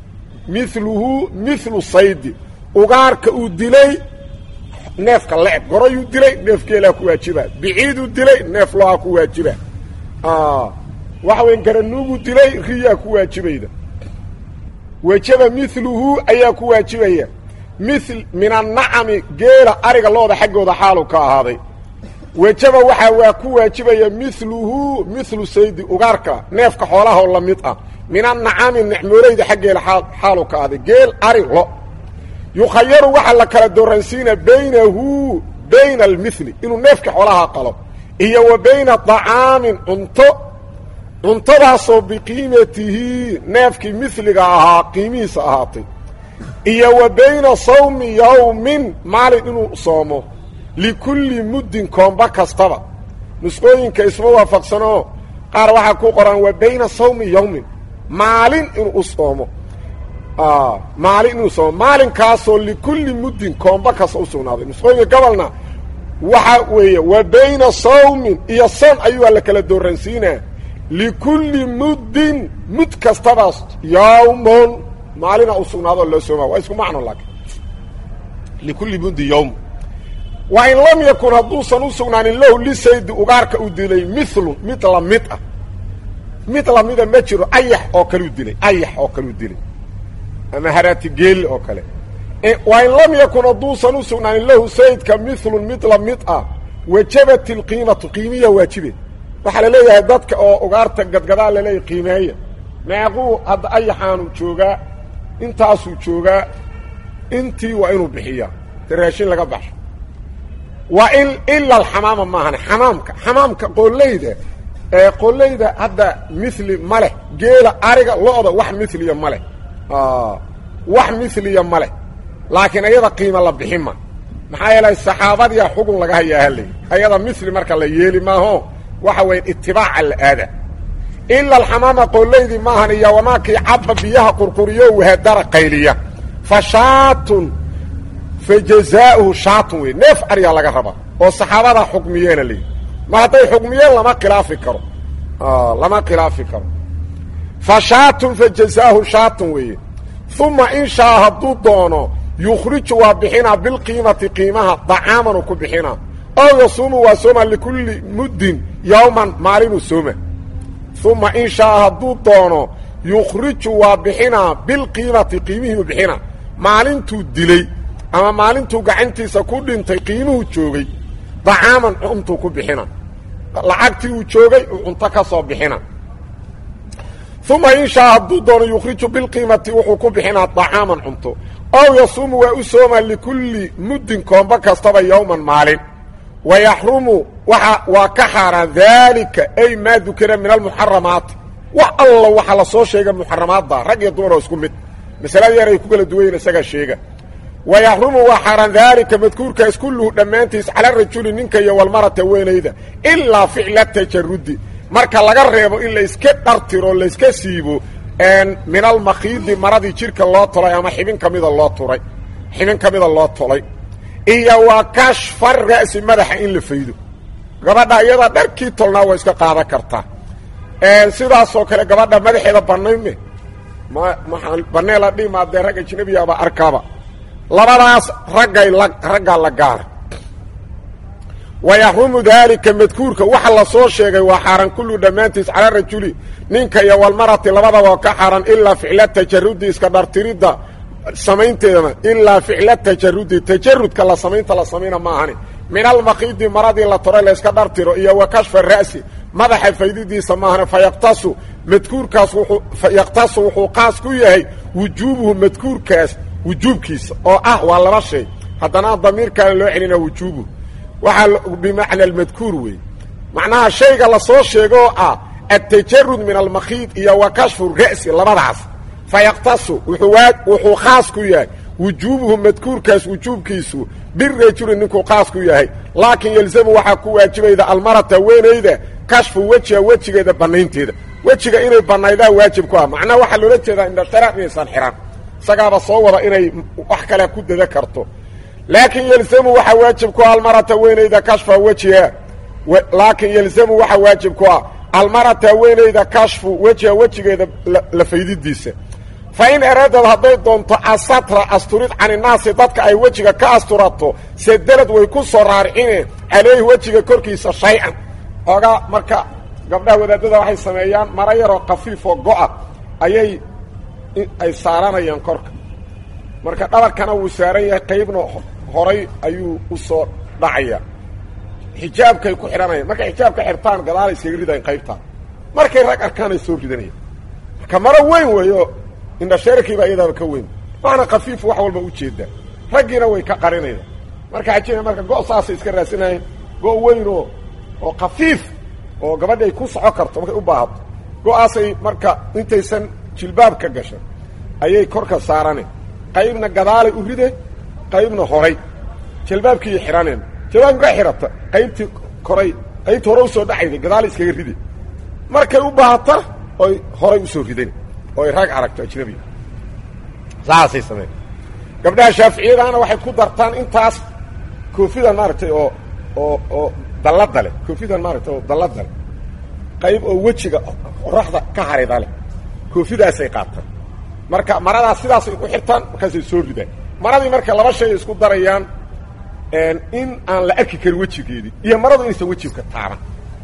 miluhu milu saydi ugaarka uu dilay neefka le-eg gorayuu dilay neef geelaa ku waajiba biciiduu dilay neef lohaa ku waajiba waxa weyn garanuuguu dilay riyaa ku waajibayda wejaba miluhu ayaa ku waajibaya mil min annacami geela ariga looda xaggooda xaalu ka ahaaday wejaba waxaa waa ku waajibaya miluhu milu saydi ugaarka neefka xoolahaoo la mid ah min annacami nicmoolayda xaggeeda xaalu ka ahday geel ari lo yukhayaru waxaa la kala dooransiina baynahu bayna almili inuu neefka xoolaha qalo iyo wa bayna طacaamin cunto cuntadaasoo biqiimatihi neefkii miliga ahaa qiimihiisa ahaatay iyo wa bayna sawmi yowmin maalin inuu soomo likulli muddin koomba kastaba nusqooyinka isma waafaqsanoo qaar waxaa ku qoran wa bayna sawmi yowmin maalin inuu u soomo maalin inuu soomo maalinkaasoo likulli muddin koomba kasta u sugnaaday nusqooyinka gobolna waxa weeye wa bayna sawmin iyo son ayuu la kala dooransiinaa likulli muddin mud kastabaas yawmon maalina u sugnaadoo loo sooma waa isku macno laakiin likulli muddin yawm wa in lam yakun hadduusan u sugnaanin lahu lisaydi ugaarka uu dilay milun mid la mid ah mid lamida ma jiro ayax oo kaleu dilay ayax oo kaleu dilay ama haraati geeli oo kale wa in lam yakun hadduusan u sugnaanin lahu sayidka milun mid la mid ah wajabat ilqiimatu qiimiya waajibe waxaa la leeyahay dadka oo ugaarta gadgadaa laleeyahy qiimeeya meequu hadda ayaxaanu joogaa intaasuu joogaa intii waa inuu bixiyaa te raashin laga baxsho waa in ila alxamaama maahane xamaamka xamaamka qoolleyda ee qoolleyda hadda mili ma leh geela ariga lo-da wax miliya ma leh wax miliya ma leh laakiin ayada qiima la bixin ma maxaa yeelay saxaabadiyaa xugun laga hayaa halay ayada mili marka la yeeli maaho waxa weya itibaaca la aada ila alxamaama qoollaydii maahan iyo wamaakii cabba biyaha qurquriyo wahadara qayliya fa shaatun fa jazaa'uhu shaatun wey neef ariyaa laga rabaa oo saxaabadaa xukmiyeena leeyi ma hadday xukmiyeen lama khilaafi karo lama khilaafi karo fa shaatun fa jazaahu shaatun weeye uma in shaa hadduu doono yukhriju waa bixinaa bilqiimati qiimaha dacaamanuu ku bixinaa ow yasuumu waa sooma likulli muddin yowman maalinuu sooma uma in shaa hadduu doono yukhriju waa bixinaa bilqiimati qiimihiiu bixinaa maalintuu dilay ama maalintuu gacantiisa ku dhintay qiimuhu joogay dacaaman cuntuu ku bixina lacagtii uu joogay uu cunto ka soo bixina uma in shaa hadduu doono yukhriju bilqiimati wuxuu ku bixinaa dacaaman cunto ow yasuumu waa u soomaa likulli muddin koombo kastaba yowman maalin wa yaxrumu waa waa ka xaaraan daalika ay maa dukira min almuxaramaati wax alla waxaa la soo sheega muxaramaadda rag iyo dumar oo isku mid masaladii yaray ku kala duwayen isagaa sheega wa yaxrumu waa xaaraan daalika madkuurkaas kulluhu dhammaantiis cala rajuli ninka iyo walmarata weynayda ilaa ficla tajarudi marka laga reebo in layska dhartiro layska siibo min almakhiidi maradii jidhka loo tolay ama xibin ka mida loo turay xibin ka mida loo tolay iyo waa kashfa ra'si madaxa in la faydo gabadha iyadaa dharkii tolnaa waa iska qaadan kartaa sidaasoo kale gabadha madaxeeda bannayme ma maaa bannee la dhihi maadee rag ajnabiyaaba arkaaba labadaas raggay la raggaa la gaara wa yaxrumu daalika madkuurka waxa la soo sheegay waa xaaran kullu dhammaantiis cala rajuli ninka iyo walmarati labadaba oo ka xaaran ilaa ficla tajarudi iska dhartiridda samaynteedana ilaa ficla tajarudi tajarudka la samaynta la samayna ma ahani min almakiidi maradii la toray layska dhartiro iyo wa kashfa ra'si madaxa faydidiisa maahane fayaqtasu madkuurkaas wuuu fayaqtasu wuxuu qaas ku yahay wujuubuhu madkuurkaas wujuubkiisa oo ah waa laba shay haddana damiirkaana loo celina wujuubuhu waxaa bimacna almadkuur weeye macnaha shayga la soo sheego oo ah atajarud min almakhiid iyo wa kashfu ra'si labadaas fayaqtasu wuxuu khaas ku yahay wujuubuhu madkuurkaas wujuubkiisu birajuli ninkuu khaas ku yahay laakiin yelzamu waxaa ku waajibayda almarata weynayda kashfu wejiha wejigeeda bannaynteeda wejiga inay bannaydaa waajib ku ah macnaha waxaa loola jeedaa indhashara inaysan xihan isagaaba soo wada inay wax kale ku dada karto laakiin yelzamu waxaa waajib ku ah almarata weynayda kashfa wejiha laakiin yelzamu waxaa waajib ku ah almarata weynayda kashfu wejiha wejigeeda la faydidiisa fa in eraadad hadday doonto asatra asturid caninaasi dadka ay wejiga ka asturato sedelad way ku soo raarcineen calayhi wejiga korkiisa shay-an oogaa marka gabdhaha wadaadada waxay sameeyaan mara yaroo kafiifoo go-a ayay ay saaranayaan korka marka dhabarkana wuu saaran yahay qaybna horay ayuu u soo dhacaya xijaabkay ku xidhanayaan markay xijaabka xirtaan gadaala iskaga ridayan qaybtaa markay rag arkaanay soo ridanayaan marka maro weyn weeyo indhasheerkiibaa iyadaaba ka weyn waana kafiif wax walba ujeedaa raggiina way ka qarinayaan marka ajina marka go' saasay iska raasinaayeen go' weyn oo oo kafiif oo gabadhi ay ku soco karto markay u baahato go-aasay marka intaysan jilbaabka gashan ayay korka saarane qaybna gadaalay u ride qaybna horay jilbaabkiiy xidhaneen jilbaabki ka xidhata qaybtii koray qaybtii hore usoo dhacayda gadaalay iskaga ride markay u baahata oy horay usoo ridan oo ay rag aragto ajnabiga saasay sameyn gabdhaha shaaficiyadaana waxay ku dartaan intaas koofidan maaragtay oo oo oo dallada leh koofidan maaragtay oo dallada leh qayb oo wejiga qoraxda ka harida leh koofidaasay qaataan marka maradaas sidaasay ku xirtaan markaasay soo ridaan maradii marka laba shay isku darayaan in aan la arki karin wejigeedii iyo maradu inaysan wejiga taaban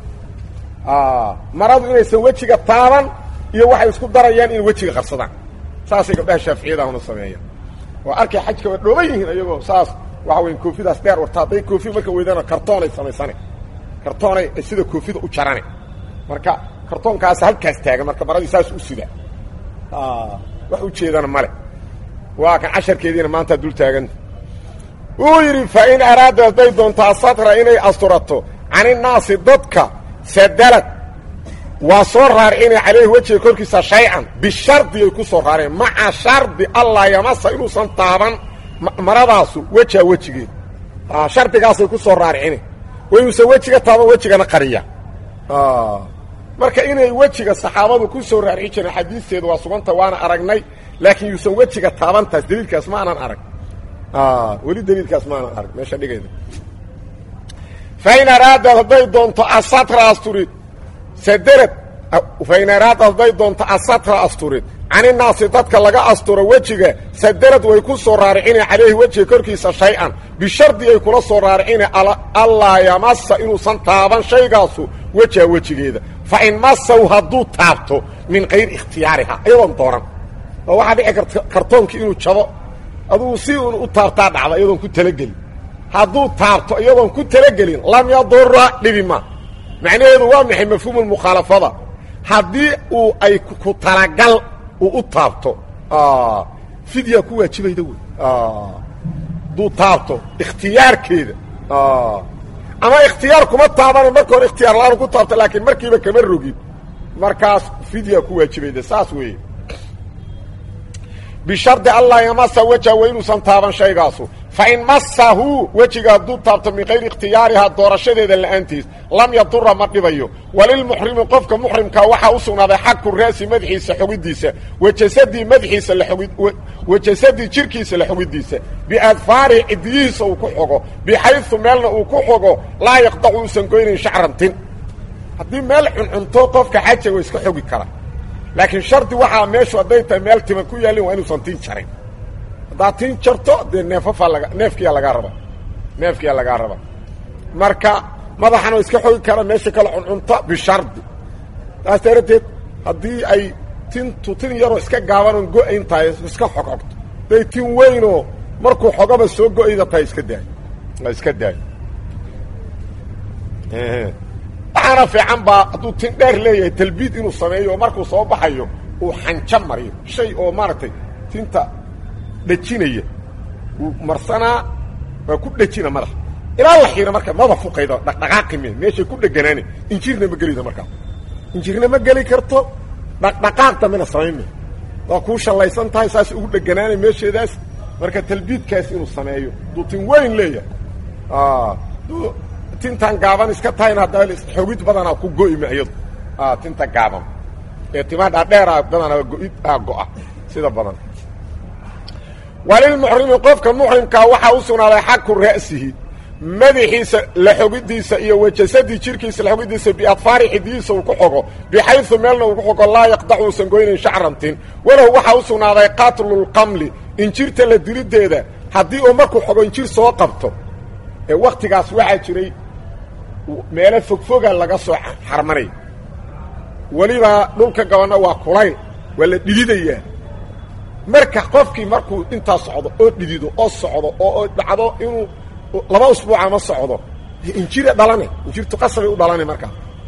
maradu inaysan wejiga taaban iyo waxay isku darayaan inay wejiga qarsadaan saasay gabdhaha shaaficiyadahuna sameeyaan oo arkay xajka waa dhooban yihiin iyagoo saas waxa weya koofidaas dheer warta hadday koofi marka weydana kartoonay samaysane kartoonay sida koofida u jarane marka kartoonkaas halkaas taagan marka maradii saas u sida wax ujeedana male waa kan casharkeediina maanta dul taaganta wuu yidhi fa in araada hadday doontaa satra inay asturato caninaasi dadka sadalad waa soo raarcinay calayhi wejiga korkiisa shay-an bishardi ay ku soo raareen maca shardi allah yamasa inuusan taaban maradaasu wejiha wejigeeda shardigaasay ku soo raarcine wa inuusan wejiga taaban wejigana qariya marka inay wejiga saxaabadu ku soo raarci jireen xadiisteedu waa suganta waana aragnay laakiin yuusan wejiga taabantaas daliilkaas ma aanan arag weli daliilkaas ma aanan arag meesha dhigayda fa in araadad hadday doonto asatra asturi saderad faynaraad hadday doonto asatra asturid caninaasi dadka laga asturo wejiga sadarad way ku soo raaricina calayhi wejiga korkiisa shay-an bishardi ay kula soo raaricina allaa yamasa inuusan taaban shaygaasu wejiha wejigeeda fa in masaw hadduu taabto min kayri ikhtiyaariha iyadoon dooran oo waxaa dhici karta kartoonkii inuu jabo adugu si un u taabtaa dhacda iyadoon ku talagelin hadduu taabto iyadoon ku talagelin lam yadura dhibi ma macnaheedu waa maxay mafhuumu mukhaalafada haddii uu ay ku talagal uu u taabto fidya ku waajibayda wey hadduu taabto ikhtiyaarkeeda ama ikhtiyaar kuma taabana marka hore ikhtiyaar la-aan ku taabto laakiin markiiba kama rogin markaas fidya ku waajibayda saas weeye bishardi allaa yamasa wejha wa inuusan taaban shaygaasu fa in masahu wejiga hadduu taabto min kayri ikhtiyaarihaa doorashadeeda la'aantiis lam yadura ma dhibayo walilmuxrimi qofka muxrimkaa waxaa u sugnaaday xaku ra'si madaxiisa xogidiisa wajasadii madaxiisa wajasadii jirkiisa la xogidiisa biadfaarihi cidiyihiisa uu ku xogo bixaysu meelna uu ku xogo laa yaqdacu uusan goynayn shacrantin haddii meel cuncunto qofka xaja wa iska xogi kara laakiin shardi waxaa meeshu hadday tahay meel tima ku yaallin waa inuusan tin jarin haddaad tin jarto dee neefafaa laga neefkiyaa lagaa raba neefkiyaa lagaa raba marka madaxana iska xogi kara meesha kale cuncunta bishardi taas darateed haddii ay tintu tin yaroo iska gaabanoon go-ayn tahay iska xogxogto hadday tin weynoo markuu xogaba soo go-ayda tahay iska daayo iska daayo waxaana fiican baa hadduu tin dheer leeyahay talbiid inuu sameeyo oo markuu soo baxayo uu xanjo mariyo shay oo maaragtay tinta dhejinaya uu marsanaa waa ku dhejina madaxa ilaa la xiira marka maba fuqayda dhaqdhaqaaqi me meeshay ku dheganaani injirna ma gelida markaa injirna ma geli karto dhaqdhaqaaq dambena samayn me waa kuu shallaysan tahay saas ugu dheganaanay meesheedaas marka talbiidkaas inuu sameeyo hadduu tin weyn leeyahay tintan gaaban iska tahayna hadda xogid badanaa ku go'ima iyadu tinta gaaban ee timaa dhaadheera badanaa go'id a go'a sida badan walilmuxrimi qofka muxrimkaa waxaa u sugnaaday xaku ra'sihi madaxiisa la xogidiisa iyo wajasadii jirkiisa la xogidiisa biadfaari xidiyihiisa uu ku xogo bixaysu meelna uu ku xogo laa yaqdacu uusan goynayn shacrantin walow waxaa u sugnaaday qatlulqamli injirta la dilideeda haddii uu markuu xogo injir soo qabto ee waktigaas waxaa jiray meelo fogfoga laga soo xarmanay weliba dhulka gabanna waa kulayl waa la dhididayaa marka qofkii markuu intaa socdo oo dhidido oo socdo oo dhacdo inuu laba usbuuca ma socdo injira dhalane injirtu qasabay u dhalane markaa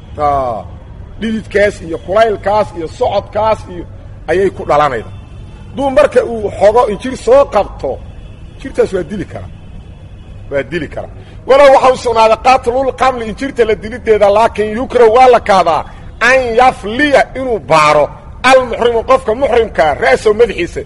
dhididkaas iyo kulaylkaas iyo socodkaas iyo ayay ku dhalanayda duu marka uu xogo injir soo qabto injirtaas waa dili karaa waa dili karaa walow waxa u sugnaaday qatlulqamli injirta la dilideeda laakiin yukraw waa la kaadaa an yafliya inuu baaro almuxrimu qofka muxrimkaa ra'sow madaxiisa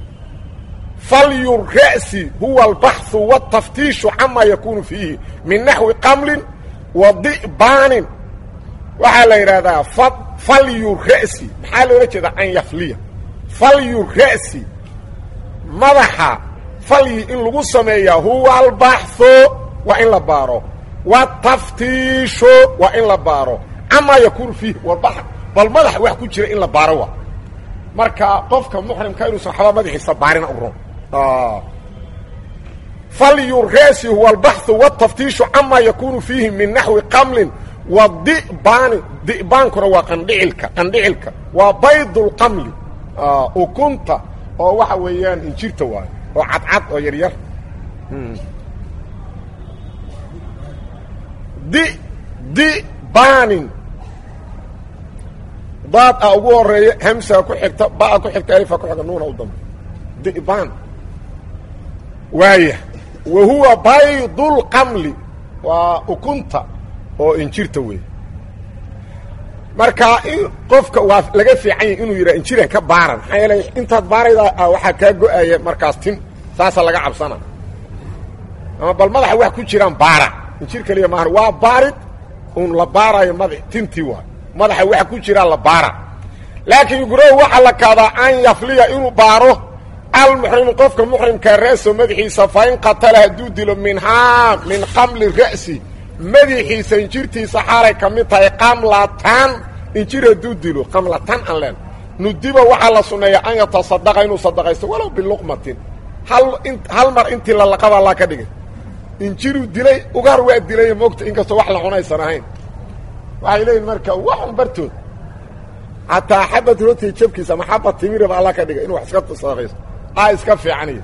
falyu ra'si huwa albaxu wاtaftiishu camaa yakuunu fiihi min naxwi qamlin wa di'baanin waxaa la yidhaahdaa falyu ra'si maxaa loola jeedaa an yafliya falyu ra'si madaxa falyi in lagu sameeyaa huwa albaxu waa in la baaro wataftiishu waa in la baaro camaa yakuunu fiihi walba bal madaxa wax ku jira in la baaro waa marka qofka muxrimka inuusan waxba madaxiisa baarina ugron falyu ra'si huwa albaxu wataftiishu camaa yakuunu fiihi min naxwi qamlin wa di'baani di'baankuna waa qandhicilka qandhicilka waa baydulqamli ukunta oo waxa weeyaan injirta waayo oo cadcad oo yaryar di dibaanin daad a ugu horeeya hamsaa ku xigta baa ku xigta alifa ku xigta nuuna u dambe dibaan waaya wa huwa baydulqamli waa ukunta oo injirta wey marka in qofka waa laga fiican yahy inuu yidhaha injiran ka baaran maxaa yeelay intaad baaraydaa waxaa kaa go-aya markaas tin saasa laga cabsana ama bal madaxa wax ku jiraan baara injir keliya maahan waa baarid uun la baarayo mada tintii waay madaxa waxa ku jiraa la baara laakiin yugrow waxaa la kaadaa an yafliya inuu baaro almuxrimu qofka muxrimkaa ra'so madaxiisa fa in qatala hadduu dilo minhaa min qamli ra'si madaxiisa injirtiisa xaalay ka mid tahay qamlatan injir hadduu dilo qamlatan aan leen nudiba waxaa la sunneeya an yatasadaqa inuu sadaqaysto walow biluqmatin hal hal mar intii lalaqabaa laa ka dhigay injiruu dilay ugaar waa dilay moogta inkastoo wax la cunaysan ahayn waxay leeyihin marka waxun bartood xataa xabad rooti jabkiisa ama xabad timiraba alla ka dhigay inuu wax iska sadaqaysto a iska fiicaniyo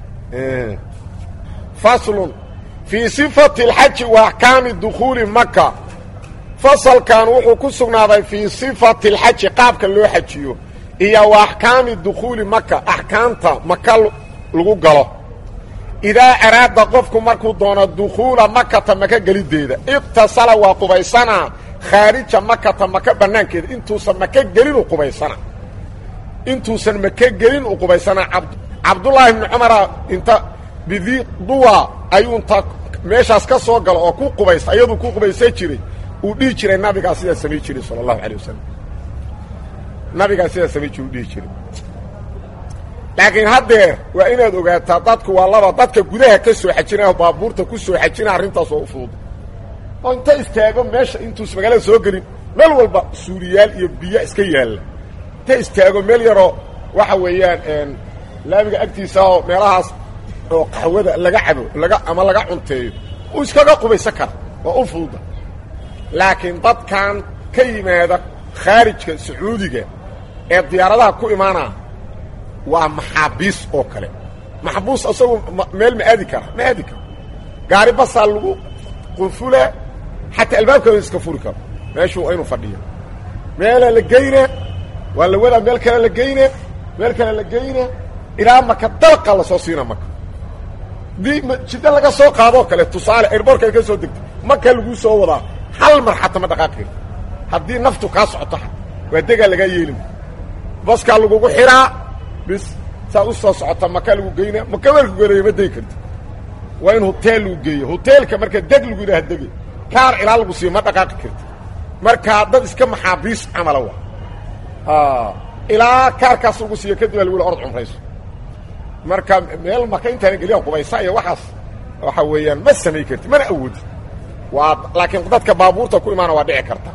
faslun fii sifati alxaji wa axkaami dukhuuli maka fasalkan wuxuu ku sugnaaday fii sifati alxaji qaabka loo xajiyo iyo wa axkaami dukhuuli maka axkaamta maka lagu galo idaa araada qofku markuu doono dukhuula makata maka geliddeeda iqtasala waa qubaysanaa khaarija makata maka bannaankeeda intuusan maka gelin u qubaysana intuusan maka gelin u qubaysanaa cabdullaahi ibni cumara inta bidii duwa ayuu inta meeshaas ka soo galo oo ku qubaysta ayaduu ku qubaysan jiray uu dhihi jiray nabigaa sidaa samay jiray sala allahu alay wasalam nabigaa sidaa samay jiray u dhihi jiray laakiin haddeer waa inaad ogaataa dadku waa laba dadka gudaha ka soo xajinaya oo baabuurta ku soo xajina arrintaas oo u fudud oo inta istaago meesha intuus magaalada soo gelin meel walba suuriyaal iyo biyo iska yaalla inta istaago meel yaroo waxa weeyaan laamiga agtiisa oo meelahaas oo qaxwada laga cabo laga ama laga cunteeyo uu iskaga qubaysan kara waa u fududa laakiin dadkan ka yimaada khaarijka sacuudiga ee diyaaradaha ku imaanaa waa maxaabiis oo kale maxbuus isagu meel ma aadi kara ma aadi karo gaari basaa lagu qunfula xataa albaabkooda iska furi karo meeshuu inuu fadhiyo meelaa la geyna waa la wadaa meel kale la geyna meel kale la geyna ilaa maka dalqa lasoo siina maka dii jiddo laga soo qaadoo kale tusaale airbortka ay ka soo degtay maka laguu soo wadaa hal mar xataa ma dhaqaaqi karti haddii naftu kaa socoto xata waa degaa lagaa yeelin baskaa lagugu xiraa bis saa u soo socota maka lagu geyna maka marku geleeyo ma degi karti waa in hoteel lagu geeyo hoteelka marka deg lagu yidhaha dege kaar ilaa lagu siiyo ma dhaqaaqi karti markaa dad iska maxaabiis camala wa ilaa kaarkaas lagu siiyo kadib aa lagu yidhi orod cumrayso marka meel maka intaana geliya qubaysa iyo waxaas waxa weeyaan ma samay karti mana awoodi waa laakiin dadka baabuurta ku imaana waa dhici karta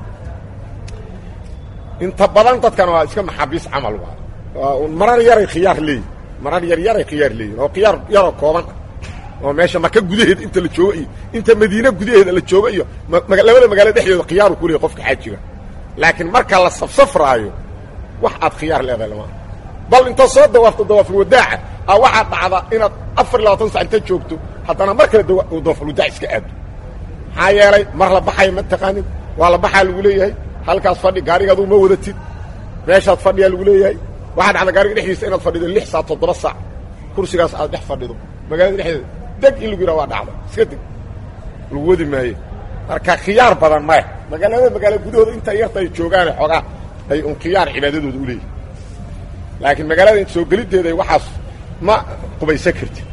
inta badan dadkana waa iska maxaabiis camal waa marar yaray khiyaar leeyihin marar yar yaray khiyaar leeyihin oo khiyaar yaroo kooban ah oo meesha maka gudaheeda inta la joogo iyo inta madiine gudaheeda la joogo iyo labada magaalo dhexdooda khiyaaru ku leeyahy qofka xaajiga laakiin marka la safsafraayo wax aad khiyaar leedahay lama bal inta soo dawaafto dawaafulwadaaca a waxaa dhacda inaad afar iyo labaatan sac inta joogto haddana mar kale dawaafulwadaac iska aado maxaa yeelay mar la baxaya ma taqaanid waa la baxaa lagu leeyahay halkaas fadhi gaarigaadu ma wadatid meeshaad fadhiyaa lagu leeyahay waxaa dhacda gaariga dhexdiisa inaad fadhido lix saac toddoba saac kursigaas aad dhex fadhido magaalada dhexdeeda deg in lagu yidhaha waa dhacda iska deg lagu wadi maaye marka khiyaar badan maya magaalada magaala gudahooda inta yarta ay joogaane xoogaa ay un khiyaar cibaadadooda u leeyihin laakiin magaalada in soo geliddeeda waxaas ma qubaysan kartid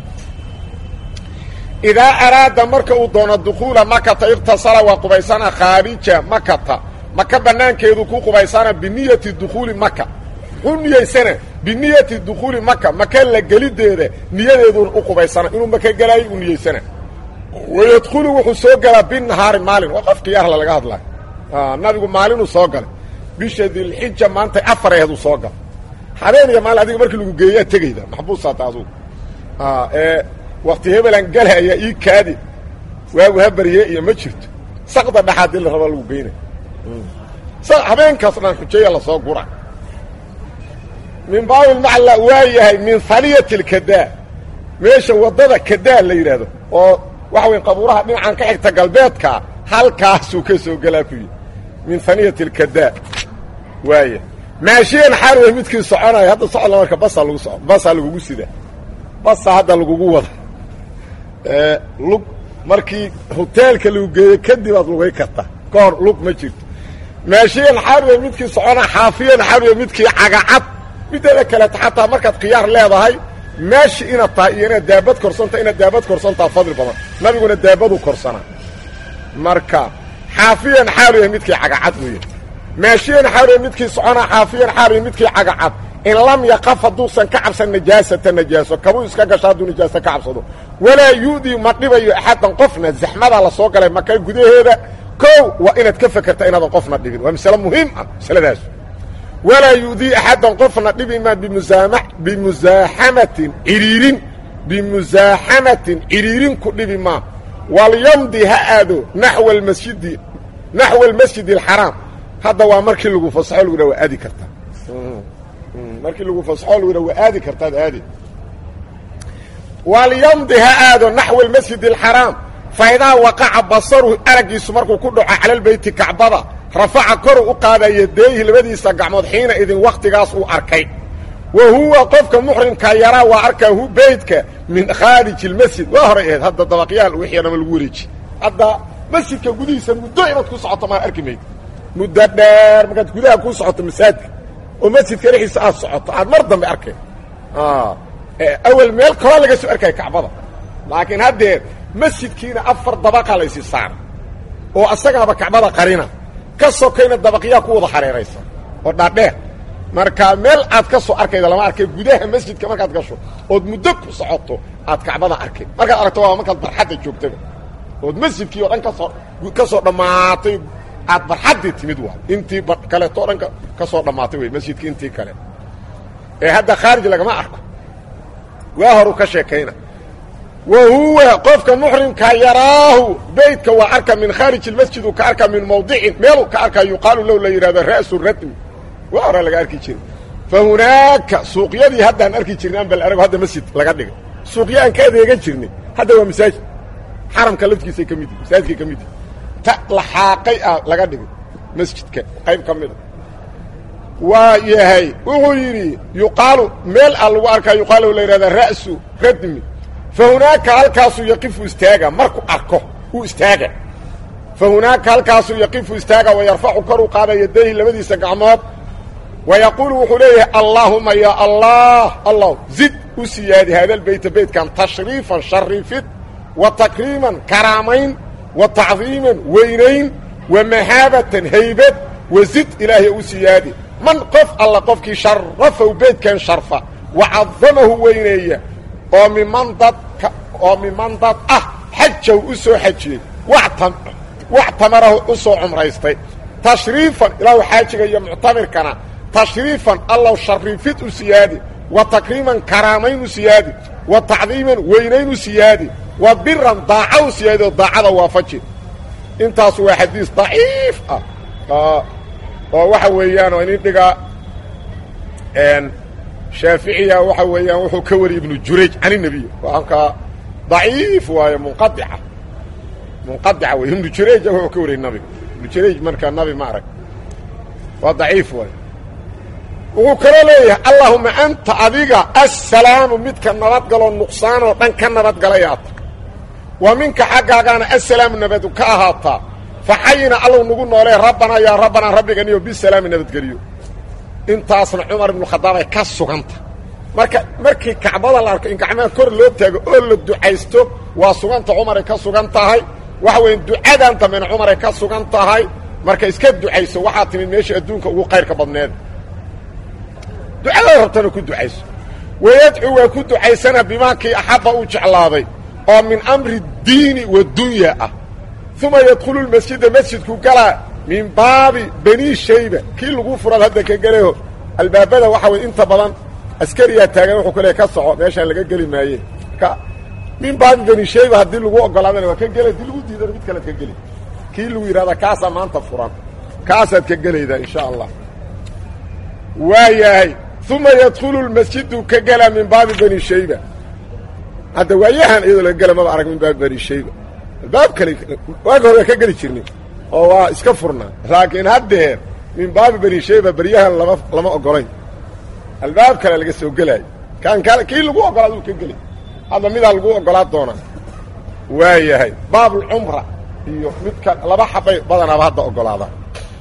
idaa araada marka uu doono dukhuula makata iqtasala waa qubaysana khaarija makata maka bannaankeedu ku qubaysana biniyati dukhuuli maka muxuu niyaysana biniyati dukhuuli maka maka la geliddeeda niyadeeduuna u qubaysana inuu maka gelaayo u niyaysana wayadkhulu wuxuu soo galaa binahaari maalin waa qof khiyaarla laga hadlayo nabigu maalinuu soo galay bisha dilxija maantay afar aheeduu soo gala habeen iyo maalin adiga markii lagu geeyaa tegayda maxbuusaata adugu ee wakti hebelan galaya ii kaadi waagu habarye iyo ma jirto saqda dhaxaadii la raba lagu geynay habeenkaas dhan xujeeya lasoo gura min baabilmacla waa yahay min haniyati lkadaa meesha waddada kadaa la yidhaahdo oo waxa weya qabuuraha dhinacan ka xigta galbeedka halkaasuu ka soo gelaa ku yidhi min haniyati lkadaa waaya maashiyan xaal wey midkii soconaya hadda socodla marka basaa lagu so basaa lagugu sida basa hadda lagugu wada lug markii hoteelka lagu geeyo kadib aad lugay karta ka hor lug ma jirto maashiyan xaal wey midkii socona xaafiyan xaal wey midkii cagacad mideeda kaleeto xataa markaad khiyaar leedahay meeshi inaad tahay iyo inaad daabad korsanta inaad daabad korsantaa fadli badan nabiguna daabadu korsanaa marka xaafiyan xaal wey midkii cagacad weeye maashiyan xaal midkii soconaa xaafiyan xaal midkii cagacad in lam yaqaf hadduusan ka cabsan najaasata najaaso kabuu iska gasho hadduu najaaso ka cabsado walaa yu'dii ma dhibayo axaddan qofna zaxmadaa la soo galay maka gudaheeda kow waa inaad ka fekerta inaadan qofna dhibin waa masale muhiim ah masaladaas walaa yu'dii axaddan qofna dhibi maa bimusaama bimusaaxamatin cidhiirin bimusaaxamatin cidhiirin ku dhibi maa walyamdi ha aado naxwa almasjidi naxwa almasjidi alxaraam hadda waa markii lagu fasaxo lagu dha waa aadi kartaa markii lagu fasaxo lagu dha waa aadi kartaad aadi walyamdi ha aado naxwa almasjidi alxaraam faidaa waqaca basaru araggiisu markuu ku dhaco cala lbeyti kacbada rafaca koru u qaada yadeeyhi labadiisa gacmood xiina idin wakhtigaas uu arkay wa huwa qofka muxrimka yaraa waa arkaa hu beytka min khaariji اlmasjid waa horay ahayd hadda dabaqyaal wixii dhama lagu wareeji hadda masjidka gudihiisa muddo inaad ku socoto maa arki mayd muddo dheer markaad gudaha ku socoto masaajidka oo masjidka dhexdiisa aad socoto aad mar dambe arkay awel meel kaloo laga soo arkaya kacbada laakiin haddee masjidkiina afar dabaqa la ysi saara oo asagaaba kacbada qarina ka sokayna dabaqyaa ku wada hareeraysa oo dhaadheer marka meel aad ka soo arkayda lama arkay gudaha masjidka markaad gasho ood muddo ku socoto aad kacbada arkay markaad aragto waa markaad barxadda joogtaba ood masjidkii oo dhan kasoo ka soo dhammaatay aad barxaddii timid waay intii kaleeto o dhan ka soo dhammaatay wey masjidkii intii kale ee hadda khaarij lagama arko waa horu ka sheekayna wa huwa qofka muxrimka yaraahu beytka waa arka min khaarij اmasjid uu ka arkaa min mawdicin meeluu ka arkaa yuqaalu low la yidhahdo ra'su radmi waa hore laga arki jiray fa hunaaka suuqyadii haddaan arki jirnay ambal arago hadda masjid laga dhigay suuqyo aan ka adeegan jirnay hadda waa masaajid xaramka laftiisay ka mid yihi masaajidkay ka mid yihi ta laxaaqay ah laga dhigay masjidka qayb ka mida waa yahay wuxuu yidhi yuqaalu meel a lagu arkaa yuqaalu la yidhahda ra'su radmi fa hunaaka halkaasuu yaqifu istaaga markuu arko uu istaaga fa hunaaka halkaasuu yaqifu istaaga wa yarfacu kor u qaada yadayhi labadiisa gacmood wa yaquulu wuxuu leeyahay allaahuma ya allah allah zid u siyaadi haadalbeyta beytkan tashriifan shariifid wa takriiman karaamayn wa tacdiiman weynayn wa mahaabatan haybad wa zid ilaahay u siyaadi man qof alla qofkii sharafahu beydkan sharfa wa cadamahu weyneeya oo miman dad oo miman dad ah xajaw u soo xajiyey wax tamarahu u soo cumraystay tashriifan ilaahu xaajiga iyo muctamirkana tashriifan allow shariifid u siyaadi wa takriiman karaamayn u siyaadi wa tacdiiman weynayn u siyaadi wa biran daaca u siyaadi oo daacada waafaji intaas waa xadiis daciif ah oo waxa weeyaan oo inin dhiga shaaficiya waxa weeyaan wuxuu ka wariyey ibnu jurayj can الnebiy waanka daciif waayo munqadica munqadica wey ibnu jurayj wuxuu ka wariyey nabiga ibnu jurayj markaa nabi ma arag waa daciif waayo wuxuu kaloo leeyahay allahuma anta adiga assalaamu midka nabadgaloo nuqsaan oo dhan ka nabadgalayaata wa minka xaggaagaana assalaamu nabadu ka ahaataa faxayina allow nagu noolee rabbanaa yaa rabbanaa rabbiganiyo bisalaami nabadgeliyo intaasna cumar ibnukhadaab ay ka suganta marka markii kacbada la arko in gacmaha kor loo taago oo la ducaysto waa suganta cumaray ka sugan tahay waxa weya ducadan dambena cumaray ka sugan tahay marka iska ducayso waxaa timid meesha adduunka ugu qayrka badneed ducada rabtana ku ducayso wayadcu waa ku ducaysana bimaakii axabba uu jeclaaday oo min amri diini wadunya ah uma yadkhulu lmasjida masjidku galaa min baabi bani shayba kii lagu furaad hadda ka gelaho albaabada waxa weye inta badan askariyaa taagan wuxuu ku leey ka soco meeshaan laga geli maaye ka min baabi bani shayba haddii lagu ogolaadana waa ka gela haddii lagu diidana mid kalead ka geli kii lagu yidhahda kaasaa maanta furan kaasaad ka gelaydaa insha allah waa yahay uma yadkhulu lmasjidu ka gelaa min baabi bani shayba hadda waayahan iyadoo laga gela maba arag min baabi bani shayba albaab kale waagi hore waa ka geli jirnay oo waa iska furnaa laakiin haddeer min baabi bani shayba beryahan lama lama ogolayn albaab kale laga soo gelaayo kaan kale kii lagu ogolaad uu ka gelay hadda midaa lagu ogolaad doonaa waa yahay baabulcumra iyo midka laba xabay badanaaba hadda ogolaadaan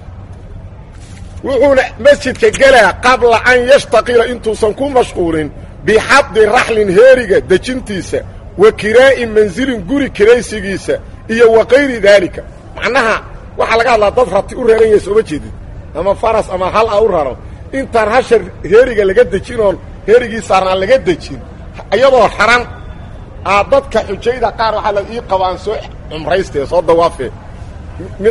wuxuuna masjidka gelaa qabla an yashtaqila intuusan ku mashquulin bixadi raxlin heeriga dejintiisa wa kiraa'i mansilin guri kiraysigiisa iyo wa kayri daalika macnaha waxaa laga hadlaa dad rati u raran yahay sooma jeedid ama faras ama hal a u raro intaan hasha heeriga laga dejin oon heerigii saarnaan laga dejin iyadoo xaran aa dadka xujayda qaar waxaa la ii qaba aan soo cumrayste soo dawaafee mid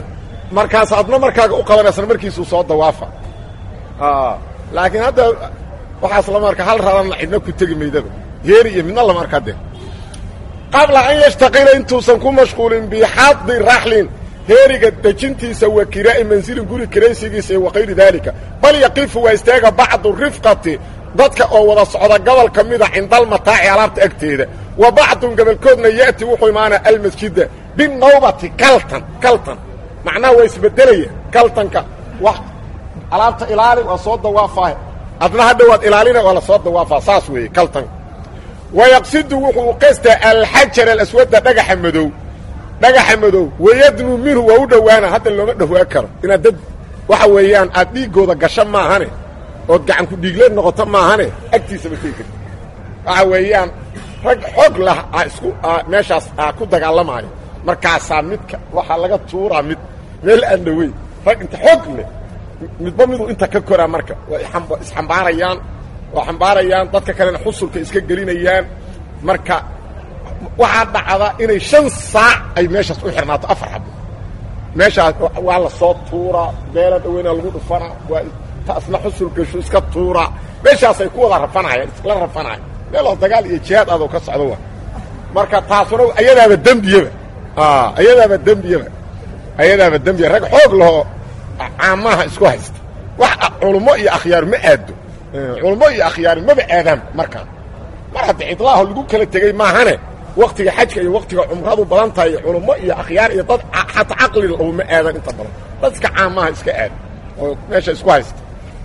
markaas adna markaaga u qabanaysan markiisuu soo dawaafa laakiin hadda waxaas lama arka hal radan cidna ku tegi maydaba heeri iyo midna lama arka de qabla an yashtaqila intuusan ku mashquulin bixadi raxlin heeriga dejintiisa wa kiraa'i mansilin guri kiraysigiisa iyo wakayri daalika bal yaqifu waa istaaga bacdu rifqati dadka oo wada socda gobol ka mida cindalmataaci alaabta agteeda wa bacdun gobolkoodna ya'ti wuxuu imaanaa almasjida binawbati kaltan kaltan macnaha waa isbedelaya kaltanka wax alaabta ilaali waa soo dawaafaa adna hadha waad ilaalina waa la soo dawaafaa saas weeye kaltanka wayaqsidu wuxuu qastaa alxajar alaswada dhagaxa madow dhagaxa madow wayadnu minhu waa u dhowaana hadda looma dhowaa karo inaad dad waxa weeyaan aad dhiiggooda gasho maahane ood gacanku dhiigleed noqoto maahane agtiisaba tegi karti waxa weeyaan rag xoog lah a isku meeshaas a ku dagaalamaayo markaasaa midka waxaa laga tuuraa mid meel aan dhaweyn rag inta xoog leh midba miduu inta ka koraa marka waa isxambaarayaan waa xambaarayaan dadka kalena xusulka iska gelinayaan marka waxaa dhacda inay shan saac ay meeshaas u xirnaato afar xabo meeshaas waa la soo tuuraa beela dhaweynaa lagu dhufanaa waa taasna xusul gasho iska tuuraa meeshaasay ku wada rafanayaan iskla rafanaya meeloo dagaal iyo jihaad adoo ka socdo wa marka taasuna ayadaaba dembiyaba ayadaaba dembiyaba ayadaaba dembiya rag xoog lahoo caamaha isku haysta wax culummo iyo akhyaar ma aado culummo iyo akhyaari maba aadaan markaa mar hadda cidlaaho lagu kala tegey maahane waktiga xajka iyo waktiga cumradu badan tahay culummo iyo akhyaar iyo dad xataa caqli lahu ma aadan inta badan dad iska caamaha iska aada oo meesha isku haysta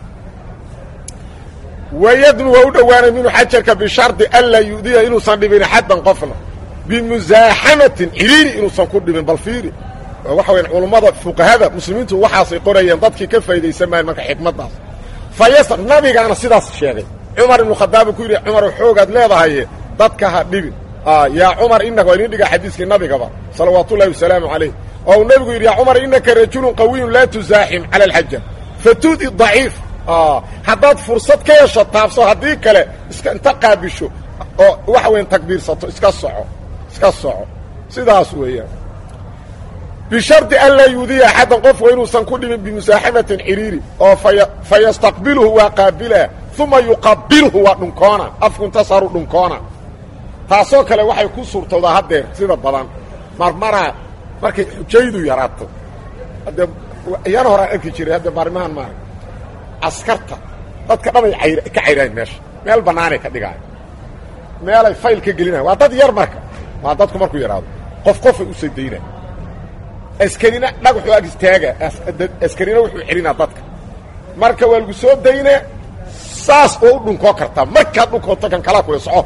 wayadnu waa u dhowaanay minhu xajarka bishardi anlaa yu'diya inuusan dhibin xaddan qofna bimuzaaxamatin ciriiri inuusan ku dhibin bal fiiri waxa weya culummada fuqahada muslimiintu waxaasay qorayeen dadkii ka faa'idaysan maayan marka xikmaddaas fayas nabigaana sidaas sheegay cumar ibnu khadaab ku yidhi cumar xoogaad leedahaye dadka ha dhibin yaa cumar inaka waa idin dhiga xadiiskii nabigaba salawaatullahi wasalaamu calayh oo uu nebigu yidhi yaa cumar innaka rajulun qawiyun laa tusaaxim cala alxaja fatudi daciif haddaad fursad ka hesho taabso haddii kale iska inta qaabisho oo waxa weyan takbiirsato iska soco iska soco sidaas weeyaan bishardi an laa yuudiya axaddan qofku inuusan ku dhimin bimusaaxamatin ciriiri oo fa yastaqbiluhu waa qaabilaa uma yuqabilhu waa dhunkoona afku intasaru dhunkoona taasoo kale waxay ku suurtowdaa haddeer sida badan marmaraa markay xujaydu yaraato haddee iyana horaan arki jiray hadde maarimahan maara askarta dadka dhanay ayr ka cayraayan meesha meel bannaanay ka dhigaayo meelay fayl ka gelinayan waa dad yar marka waa dadku markuu yaraado qof qofay u sadaynay askarina dhagaxuu ag istaaga askarina wuxuu celinaa dadka marka waa lagu soo daynaa saas oo u dhunkoo kartaa markaad dhunkoonto kan kalaa kuya soco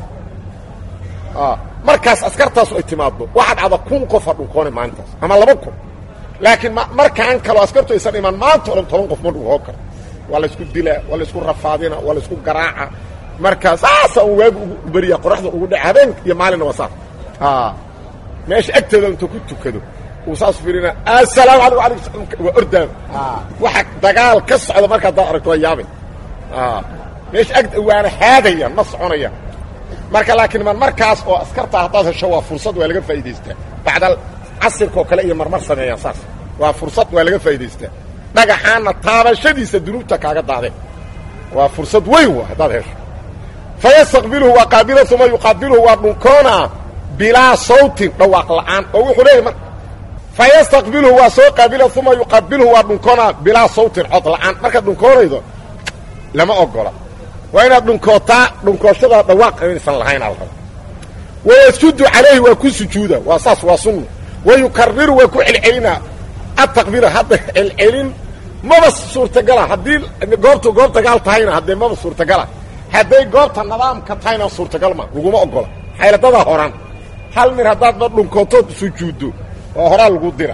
markaas askartaasu ay timaaddo waxaad cada kun qofa dhunkoona maalintaas ama laba kun laakiin markaan kaloo askartu aysan imaan maanta o dhan toban qof ma dhunkoo karo waa laysku dilaa waa laysku rafaadina waa laysku garaaca markaa saasa un waagu ugu beriya qoraxda ugu dhaca habeen iyo maalinna waa saas meesha agteeda intuu ku tukado uu saas fiirina assalaamu alaykum alaykum waa ordaam waxa dagaal ka socda marka haddaad aragto waa yaabay meesha ag waana haadayaan ma soconayaan marka laakiin man markaas oo askartaa haddaad hesho waa fursad waa laga faa'idaystaa bacdal casirka oo kale iyo marmar sameeyaan saas waa fursad waa laga faa'idaystaa dhagaxaanna taabashadiisa dunuubta kaaga daadeen waa fursad weyn wa haddaad hesho fayastaqbiluhu waa qaabila uma yuqaabiluhu waa dhunkoonaa bilaa sawtin dhawaaq la'aan oo wuxuu leeyahy mar fayastaqbiluhu waa soo qaabila uma yuqaabiluhu waa dhunkoonaa bilaa sawtin cod la'aan markaad dhunkoonaydo lama ogola waa inaad dhunkootaa dhunkooshada dhawaaq inaysan lahayn al raba wayasjudu calayhi waa ku sujuuda waa saas waa sunna wayukariru waa ku celcelinaa ataqbiila hadda celcelin maba suurtagala haddii goobtu goob dagaal tahayna haddee maba suurtagala hadday goobta nidaamka tahayna suurtagal ma laguma ogola xayladadaa horaan hal mir haddaadba dhunkootood sujuuddo oo horaa lagu dira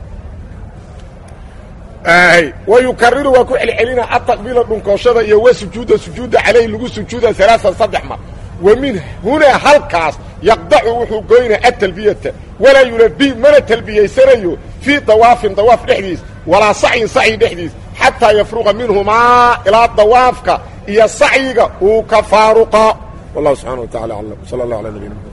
wayukariru waa ku celcelina ataqbiila dhunkooshada iyo wa sujuuda sujuuda calayhi lagu sujuuda alaaan saddex mar wa min hunaa halkaas yaqdacu wuxuu goynaa atalbiyata walaa yulabi mana talbiyaysanayo fii dawaafin dawaaf dhexdiis walaa sacyin sacyi dhexdiis xataa yafruqa minhumaa ilaa dawaafka iyo sacyiga uu ka faaruqa wallahu subxana wa tacala aclam sala allah ala nabiyina